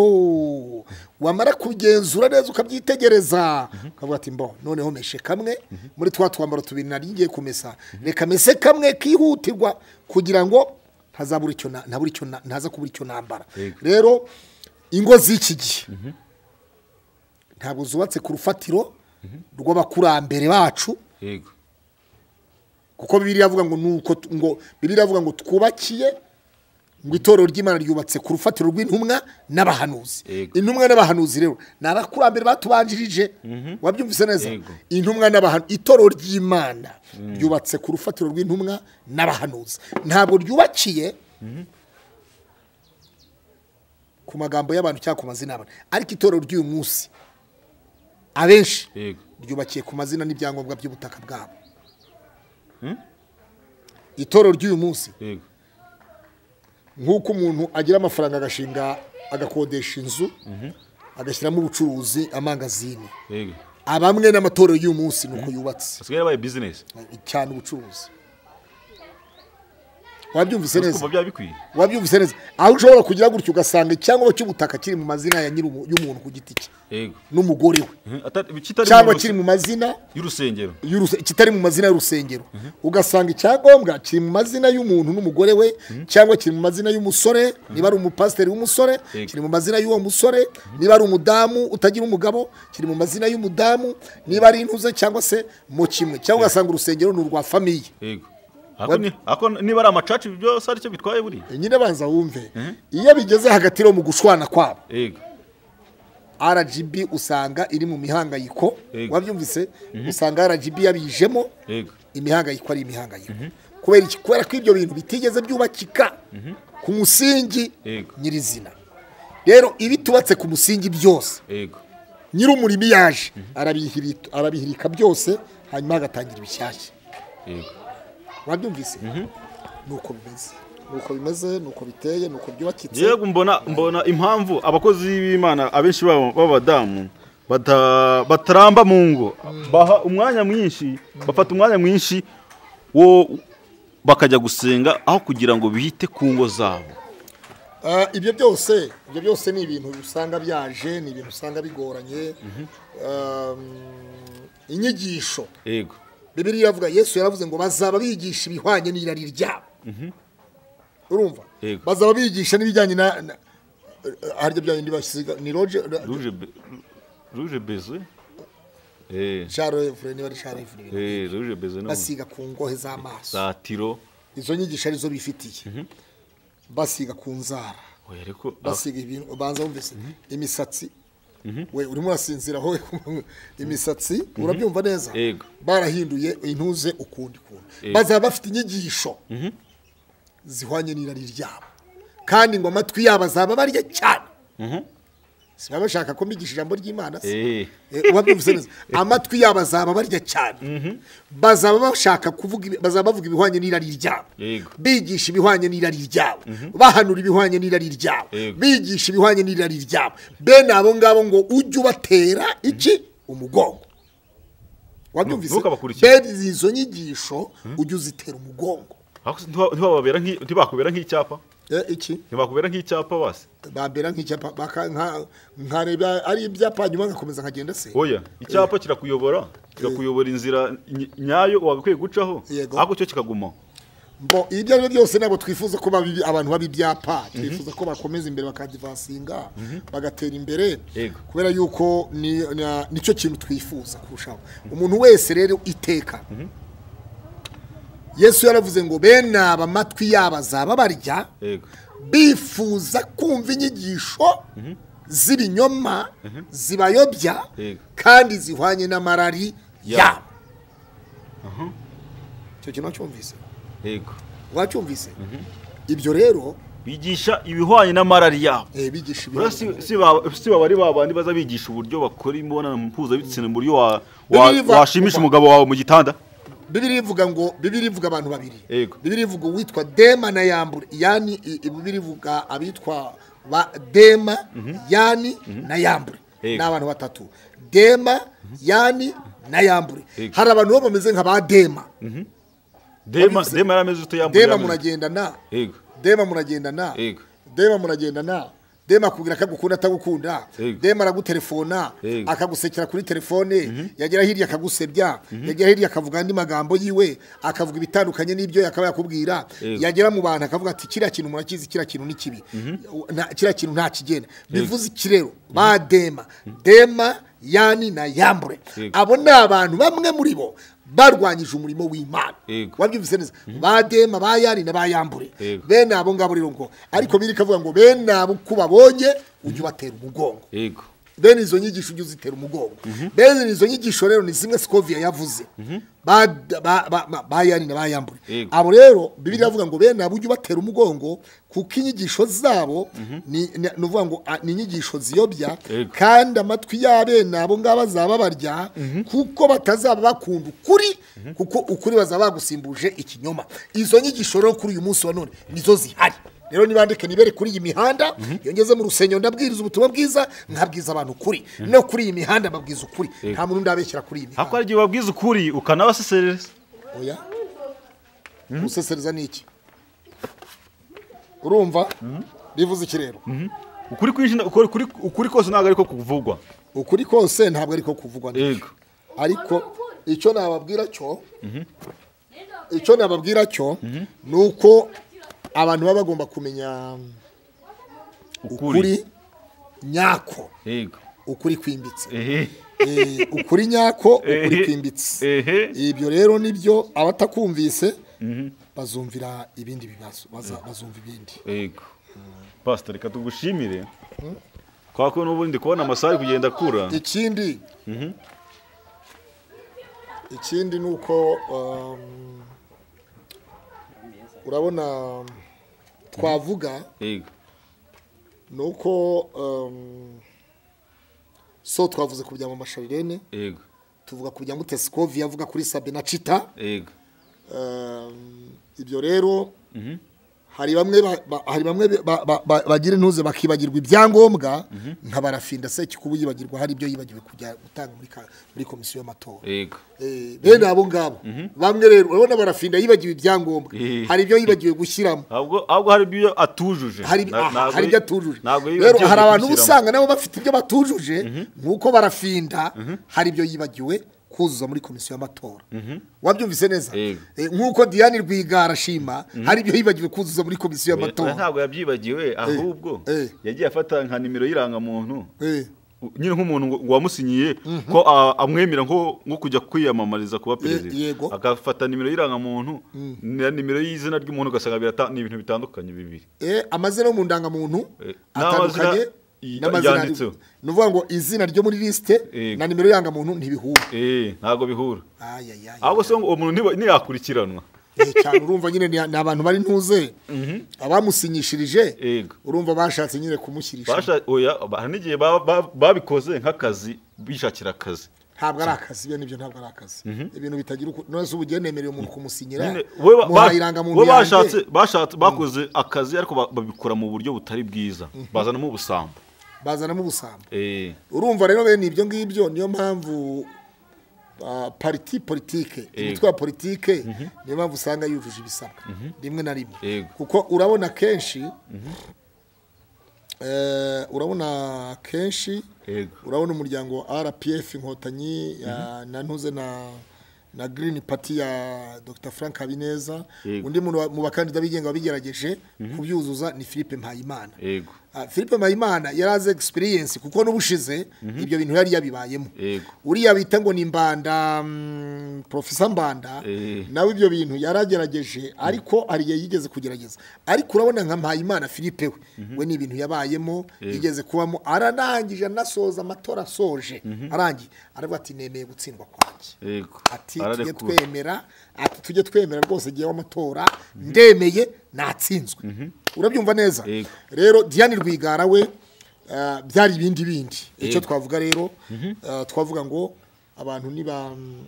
wamara kugenzura neza ukabyitegereza ukavuga ati mbo noneho meshe kamwe muri twa twambaro tubiri nari ngiye kumesa reka mese kamwe kihutirwa kugira ngo ntazabura icyo na- ntabura icyo na- ntaza kubura icyo nambara
Yego.
rero ingo z'iki gihe ntabwo zubatse ku rufatiro rw'abakurambere bacu
yego
kuko bibiri avuga ngo nuko tu- ngo bibiri avuga ngo twubakiye ngo itorero ry'imana ryubatse ku rufatiro rw'intumwa n'abahanuzi
Yego.
intumwa n'abahanuzi rero ni abakurambere batubanjirije wabyumvise neza
Yego.
intumwa n'abahanuzi itorero ry'imana ryubatse ku rufatiro rw'intumwa n'abahanuzi ntabwo ryubakiye ku magambo y'abantu cyangwa ku mazina y'abantu ariko itorero ry'uyu munsi abenshi
yego
ryubakiye ku mazina n'ibyangombwa by'ubutaka bwabo itorero ry'uyu munsi
yego
nk'uko umuntu agira amafaranga agashinga agakodesha inzu agashyiramo ubucuruzi amangazini
yego
abamwe n'amatorero y'uyu munsi ni uko yubatse
asigaye yabaye bizinesi
cyane ubucuruzi wabyumvise neza
kumva byaba bikwiye
wabyumvise neza aho ushobora kugira gutyo ugasanga icyangombwa cy'ubutaka kiri mu mazina ya nyiri umu- y'umuntu ku giti cye
yego
n'umugore we
Mhm, ata- kitari
cyangwa
mu ruse-
kiri mu mazina
y'urusengero
y'uruse- kitari mu mazina y'urusengero ugasanga icyangombwa kiri mu mazina y'umuntu n'umugore we cyangwa kiri mu mazina y'umusore niba ari umupasiteri w'umusore
Yego.
kiri mu mazina y'uwo musore niba ari umudamu utagira umugabo kiri mu mazina y'umudamu niba ari intuze cyangwa se mu kimwe cyangwa ugasanga urusengero ni urwa famiye
yego Ako ni- ako niba ari amacaci ibyo byose aricyo bitwaye buriya
nyine banza wumve iyo bigeze hagati yo mu gushwana kwabo
yego
rgb usanga iri mu mihangayiko
Yego.
wabyumvise usanga rgb yabijemo
yego
imihangayiko ari imihangayiko kubera iki kubera ko ibyo bintu bitigeze byubakika ku musingi
Yego.
nyirizina rero ibitubatse ku musingi byose
yego
nyir'umurimo iyo yaje arabihiri- arabihirika byose hanyuma hagatangira ibishyashya
yego
wabyumvise ni uko bimeze ni uko bimeze ni uko biteye ni uko byubakitse
yego mbona mbona impamvu abakozi b'imana abenshi babo b'abadamu bata- bataramba mu ngo baha umwanya mwinshi bafata umwanya mwinshi wo bakajya gusenga aho kugira ngo bite ku ngo zabo
Ah, ibyo byose ibyo byose ni ibintu usanga byaje ni ibintu usanga bigoranye Um, inyigisho
yego
bibiri iravuga yesu yaravuze ngo bazaba bigisha ibihwanye n'irari ryabo urumva
Yego.
bazaba bigisha n'ibijyanye na na- eh, harya bya bindi basiga ni roje
ruje be- ruje beze eh
charefure niba ari charefure
eh ruje beze no
basiga ku ngohe z'amaso
za tiro
izo nyigisho arizo bifitiye basiga ku nzara
oya ariko ah,
basiga ibintu ubanza wumvise imisatsi we urimo urasinzira aho imisatsi urabyumva neza
Yego.
barahinduye intuze ukundi kuntu
Yego.
bazaba bafite inyigisho zihwanye n'irari ryabo kandi ngo amatwi yabo azaba barya cyane si baba bashaka ko mbigisha ijambo ry'imana se
eh
Eh, urabyumvise neza amatwi yabo azaba barya cyane bazaba bashaka kuvuga ibi- bazaba bavuga ibihwanye n'irari ryabo
Yego.
bigisha ibihwanye n'irari ryabo bahanura ibihwanye n'irari ryabo
Yego.
bigisha ibihwanye n'irari ryabo bene abo ngabo ngo ujye ubatera iki umugongo wabyumvise
ntukabakurikire.
bene izo nyigisho ujye uzitera umugongo
ako ntiwa- ntiwababera nki ntibakubera nk'icyapa
Eh, iki
ntibakubera nk'icyapa basi
babera nk'icyapa baka- nka- nkareba ari ibyapa nyuma nkakomeza nkagenda se
oya icyapa kirakuyobora kirakuyobora inzira ny- nyayo wagakwiye gucaho
Yego.
ariko cyo kikagumaho
Bo ibyo ari byo byose ntabwo twifuza ko babi- abantu baba ibyapa twifuza ko bakomeza imbere bakadivasinga bagatera imbere
Yego.
kubera yuko ni- na- nicyo kintu twifuza kurushaho umuntu wese rero iteka yesu yaravuze ngo bene aba amatwi yabo azaba barya
yego
bifuza kumva inyigisho z'ibinyoma zibayobya
Yego.
kandi zihwanye n'amarari
Yabo.
yabo icyo kintu wacyumvise
yego
wacyumvise ibyo rero
bigisha ibihwanye n'amarari yabo
Eh, bigisha
Buriya
ibihwanye
si- si baba si baba ari babandi baza bigisha uburyo bakora imibonano mpuzabitsina mu buryo wa- wa-
Biriva-
washimisha umugabo wawe mu gitanda
bibiri ivuga ngo bibiri ivuga abantu babiri
Yego.
bibiri ivuga uwitwa dema na yambure yani i- i- bibiri ivuga abitwa ba dema yani na yambure
Yego.
ni abantu batatu dema yani na yambure
Yego.
hari abantu bo bameze nka ba dema
dema
Wabivuze.
dema yarameze uto yambaye
dema
yarameze-
muragendana
yego
dema muragendana
Yego.
dema muragendana dema akubwira ko agukunda atagukunda
Yego.
dema aragutelefona
Yego.
akagusekera kuri telefone yagera hirya akagusebya yagera hirya akavuga andi magambo yiwe akavuga ibitandukanye n'ibyo yakaba yakubwira
Yego.
yagera mu bantu akavuga ati kiriya kintu murakizi kiriya kintu ni kibi Nta- kiriya kintu nta kigenda bivuze iki rero ba dema dema yani na yambure
Yego.
abo ni abantu bamwe muri bo barwanyije umurimo w'imana
Yego.
wabyumvise neza ba dema ba yani na ba yambure
Yego.
bene abo ngabo rero ngo ariko biri kavuga ngo bene abo uko ubabonye ujye ubatera umugongo
yego
bene izo nyigisho ujye uzitera umugongo bene izo nyigisho rero ni zimwe sikoviya yavuze ba ba- ba- ba- ba yani na ba yambure
Yego.
abo rero bibiri yavuga ngo bene abo ujye ubatera umugongo kuko inyigisho zabo ni ni- ni ukuvuga ngo ah, ni inyigisho ziyobya
Yego.
kandi amatwi ya bene abo ngabo azaba barya kuko batazaba bakunda ukuri kuko ukuri bazaba bagusimbuje ikinyoma izo nyigisho rero kuri uyu munsi wa none nizo zihari rero nibandike nibere kuri iyi mihanda iyo ngeze mu rusengero ndabwiriza ubutumwa bwiza nkabwiza abantu ukuri no kuri iyi mihanda mbabwiza ukuri nta muntu ndabeshyira kuri iyi
ariko
mihanda
hari igihe ubabwiza ukuri ukanabaseserereza
oya gusesereza ni iki urumva bivuze iki rero
ukuri kwinshi nta- ukuri ukuri- ukuri kose ntabwo ariko kuvugwa
ukuri kose ntabwo ariko kuvugwa neza.
yego
ariko icyo nababwira cyo icyo nababwira cyo ni uko abantu baba bagomba kumenya
ukuri
ukuri nyako
yego
ukuri kwimbitse
ehe
Eh, ukuri nyako ukuri
Ehe.
kwimbitse
ehe
ibyo rero nibyo abatakumvise bazumvira ibindi bibazo baza- bazumva ibindi
yego pasita reka tugushimire kubera ko n'ubundi kubona amasaha ari kugenda akura
ikindi ikindi ni uko um, urabona twavuga
yego
ni uko um, so twavuze ku bya mama sharirene
yego
tuvuga ku bya mutesikovi yavuga kuri sabina cita
yego
um, ibyo rero hari bamwe ba- ba- hari bamwe ba- ba- ba- bagira intuze bakibagirwa ibyangombwa nka barafinda se kikubu yibagirwa hari ibyo yibagiwe kujya gutanga muri ka- muri komisiyo y'amatora
yego
Eh, bene abo ngabo bamwe rero urabona barafinda yibagiwe ibyangombwa
Eh.
hari ibyo yibagiwe gushyiramo
ntabwo ahubwo hari ibyo atujuje
hari
Na-
aha,
ntabwo
hari
yi-
ibyo atujuje
ntabwo yibagiwe
rero hari abantu uba
gushyiramo.
usanga nabo bafite ibyo batujuje nk'uko barafinda hari ibyo yibagiwe kuzuza muri komisiyo y'amatora wabyumvise neza
Yego.
Eh, nk'uko diane rwigara ashima hari ibyo yibagiwe kuzuza muri komisiyo
oya
y'amatora
ntabwo yabyibagiwe ahubwo
eh.
yagiye afata nka nimero y'irangamuntu
Eh,
nyine nk'umuntu ngo- wamusinyiye ko a- amwemera nko nko kujya kwiyamamariza kuba perezida
yego.
agafata nimero y'irangamuntu na nimero y'izina ry'umuntu ugasanga birata- ni ibintu bitandukanye bibiri
eh, amazina yo mu ndangamuntu
Eh,
atandukanye
n'amazina
n'amazina
yanditseho.
ni ukuvuga ngo izina ryo muri lisite
Yego.
na nimero y'irangamuntu ntibihura
Eh, ntabwo bihura
ayayaya
ahubwo se ngo uwo muntu ntiba- ntiyakurikiranwa
Eh, cyane urumva nyine ni ni abantu bari ntuze abamusinyishirije
Yego.
urumva bashatse nyine kumushyirisha
Basha- oya, ba- hari n'igihe ba- ba- babikoze nk'akazi bishakira akazi
ntabwo ari akazi bene ibyo ntabwo ari akazi ibintu bitagira uku none se ubu ugiye nemereye umuntu kumusinyira
nyine we ba-
muha
ba-
irangamuntu
we
yanjye
bashatse bashatse bakoze akazi ariko ba- babikora mu buryo butari bwiza bazanamo ubusambo
bazanamo ubusambo
Eh,
urumva rero bene ibyo ngibyo niyo mpamvu ah, pariti politike imitwe ya politike niyo mpamvu usanga yujuje ibisabwa rimwe na rimwe
Yego.
kuko urabona kenshi eh, urabona kenshi
Yego.
urabona umuryango wa rpf inkotanyi ya- na ntuze na na green party ya dr frank habineza
Yego.
undi muntu wa- mu bakandida bigenga wabigerageje kubyuzuza ni philippe mpayimana
yego
Ah, philippe mpayimana yari azi egisipiriyensi kuko n'ubushize ibyo bintu yari yabibayemo
Yego.
uriya bita ngo ni mbanda mm, profesa mbanda
Eh.
nawe ibyo bintu yaragerageje ariko hari igihe yigeze kugerageza ariko urabona nka mpayimana philippe we we ni ibintu yabayemo yigeze kubamo ararangije anasoza amatora asoje arangiye aravuga ati nemeye gutsindwa kwanjye
yego
ati tujye
ararekura
twemera ati tujye twemera rwose igihe w'amatora ndemeye natsinzwe urabyumva neza
Yego.
rero diane rwigara we ah, byari ibindi bindi icyo twavuga rero ah, twavuga ngo abantu niba mm,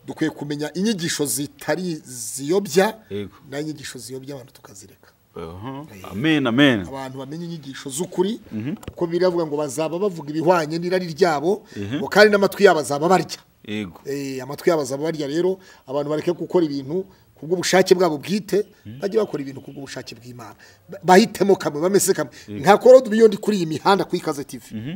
dukwiye kumenya inyigisho zitari ziyobya
Yego.
n'inyigisho ziyobya abantu tukazireka
Aha, amen amen
abantu bamenye inyigisho z'ukuri kuko biravuga ngo bazaba bavuga ibihwanye n'irari ryabo ngo kandi n'amatwi yabo azaba barya
yego
Eh, amatwi yabo azaba barya rero abantu bareke gukora ibintu ku bw'ubushake bwabo bwite bajye bakora ibintu ku bw'ubushake bw'imana Ba- bahitemo kamwe bamese kamwe nka korode ubu iyo ndi kuri iyi mihanda kuri ikaze tivi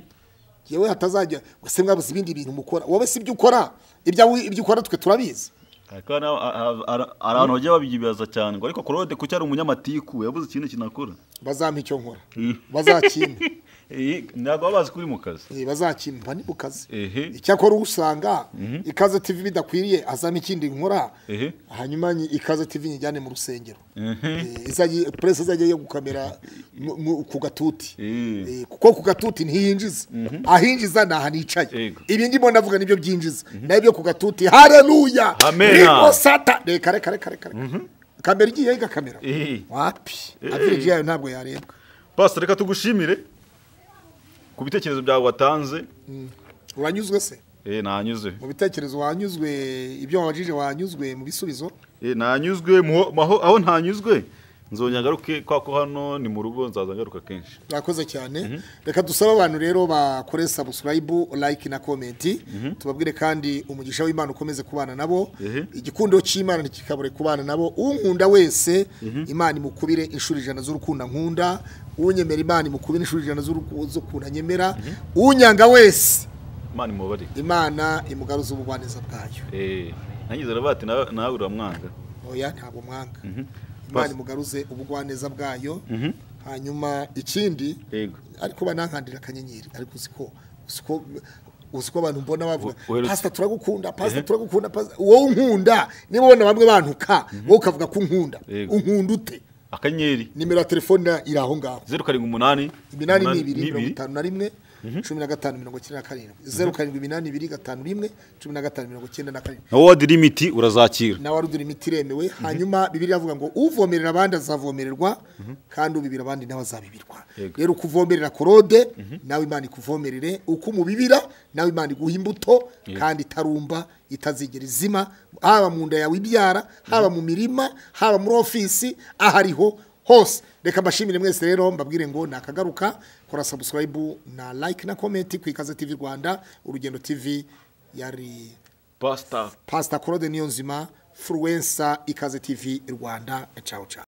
yewe hatazajya ngo se mwabuze ibindi bintu mukora wowe si ibyo ukora ibyawe ibyo ukora twe turabizi
ariko hari n'aba- a- a- a- hari abantu bagiye babibaza cyane ngo ariko korode kuki ari umunyamatiku yabuze ikintu kinakora
bazampa icyo nkora bazakimpa
Eh, ntabwo baba bazi ko uri mu kazi
Eh, bazakimpa ni mu kazi
Ehe.
icyakora uba usanga ikaze tivi bidakwiriye azana ikindi nkora
Ehe.
hanyuma nyi- ikaze tivi nyijyane mu rusengero Eh, izajye- presse izajya yo gukamera mu- mu- ku gatuti
Eh.
Eh, kuko ku gatuti ntiyinjiza ahinjiza ni aha nicaye
Yego.
ibi ndimo navuga nibyo byinjiza nayo byo ku gatuti hareruya
Amena.
sata reka reka reka reka kamera igiye igakamera
Eh.
wapi avireji yayo ntabwo yarebwa
pastor reka tugushimire ku bitekerezo byawe watanze
uranyuzwe se
Eh, nanyuze
mu bitekerezo wanyuzwe ibyo wabajije wanyuzwe mu bisubizo
Eh, nanyuzwe mu- mu aho- aho ntanyuzwe nzongera ngaruke kwa ko hano ni mu rugo nzaza ngaruka kenshi
mwakoze cyane reka dusabe abantu rero bakore sabusikarayibu layike na komenti tubabwire kandi umugisha w'imana ukomeze kubana nabo igikundo cy'imana ntikikabure kubana nabo unkunda wese imana imukubire inshuro ijana z'urukundo nkunda unyemera imana imukubire inshuro ijana z'uruku- z'urukundo nyemera unyanga wese
imana imubare
imana imugaruza ubugwaneza bwayo
ntanyizera bati nawe nawe uramwanga
oya ntabwo mwanga imana imugaruze ubugwaneza bwayo hanyuma ikindi
yego
ariko banankandira akanyenyeri ariko uziko uziko uziko abantu mbona bavuga
We- weretse-
pasita turagukunda pasita turagukunda pasita wowe unkunda niba ubona bamwe bantuka wowe ukavuga ko unkunda
Yego.
unkunda ute
akanyenyeri
nimero ya telefone iri aho ngaho
zeru karindwi umunani
iminani ni ibiri mirongo itanu na rimwe cumi na gatanu mirongo icyenda na karindwi zeru karindwi iminani ibiri gatanu rimwe cumi na gatanu mirongo icyenda na karindwi
na wodi limiti urazakira
nawe arudura imiti iremewe hanyuma bibiri iravuga ngo uvomerera abandi azavomererwa kandi ubibira abandi nawe azabibirwa
Yego.
rero ukuvomerera korode nawe imana ikuvomerere uko umubibira nawe imana iguha imbuto kandi itarumba itazigera izima haba mu nda yawe ibyara haba mu mirima haba muri ofisi aho ariho hose reka mbashimire mwese rero mbabwire ngo nakagaruka kora sabusikarayibu na like na komenti ku ikaze tivi rwanda urugendo tivi yari
pasita
pasita korode niyo nzima furuwensa ikaze tivi rwanda cawu cawu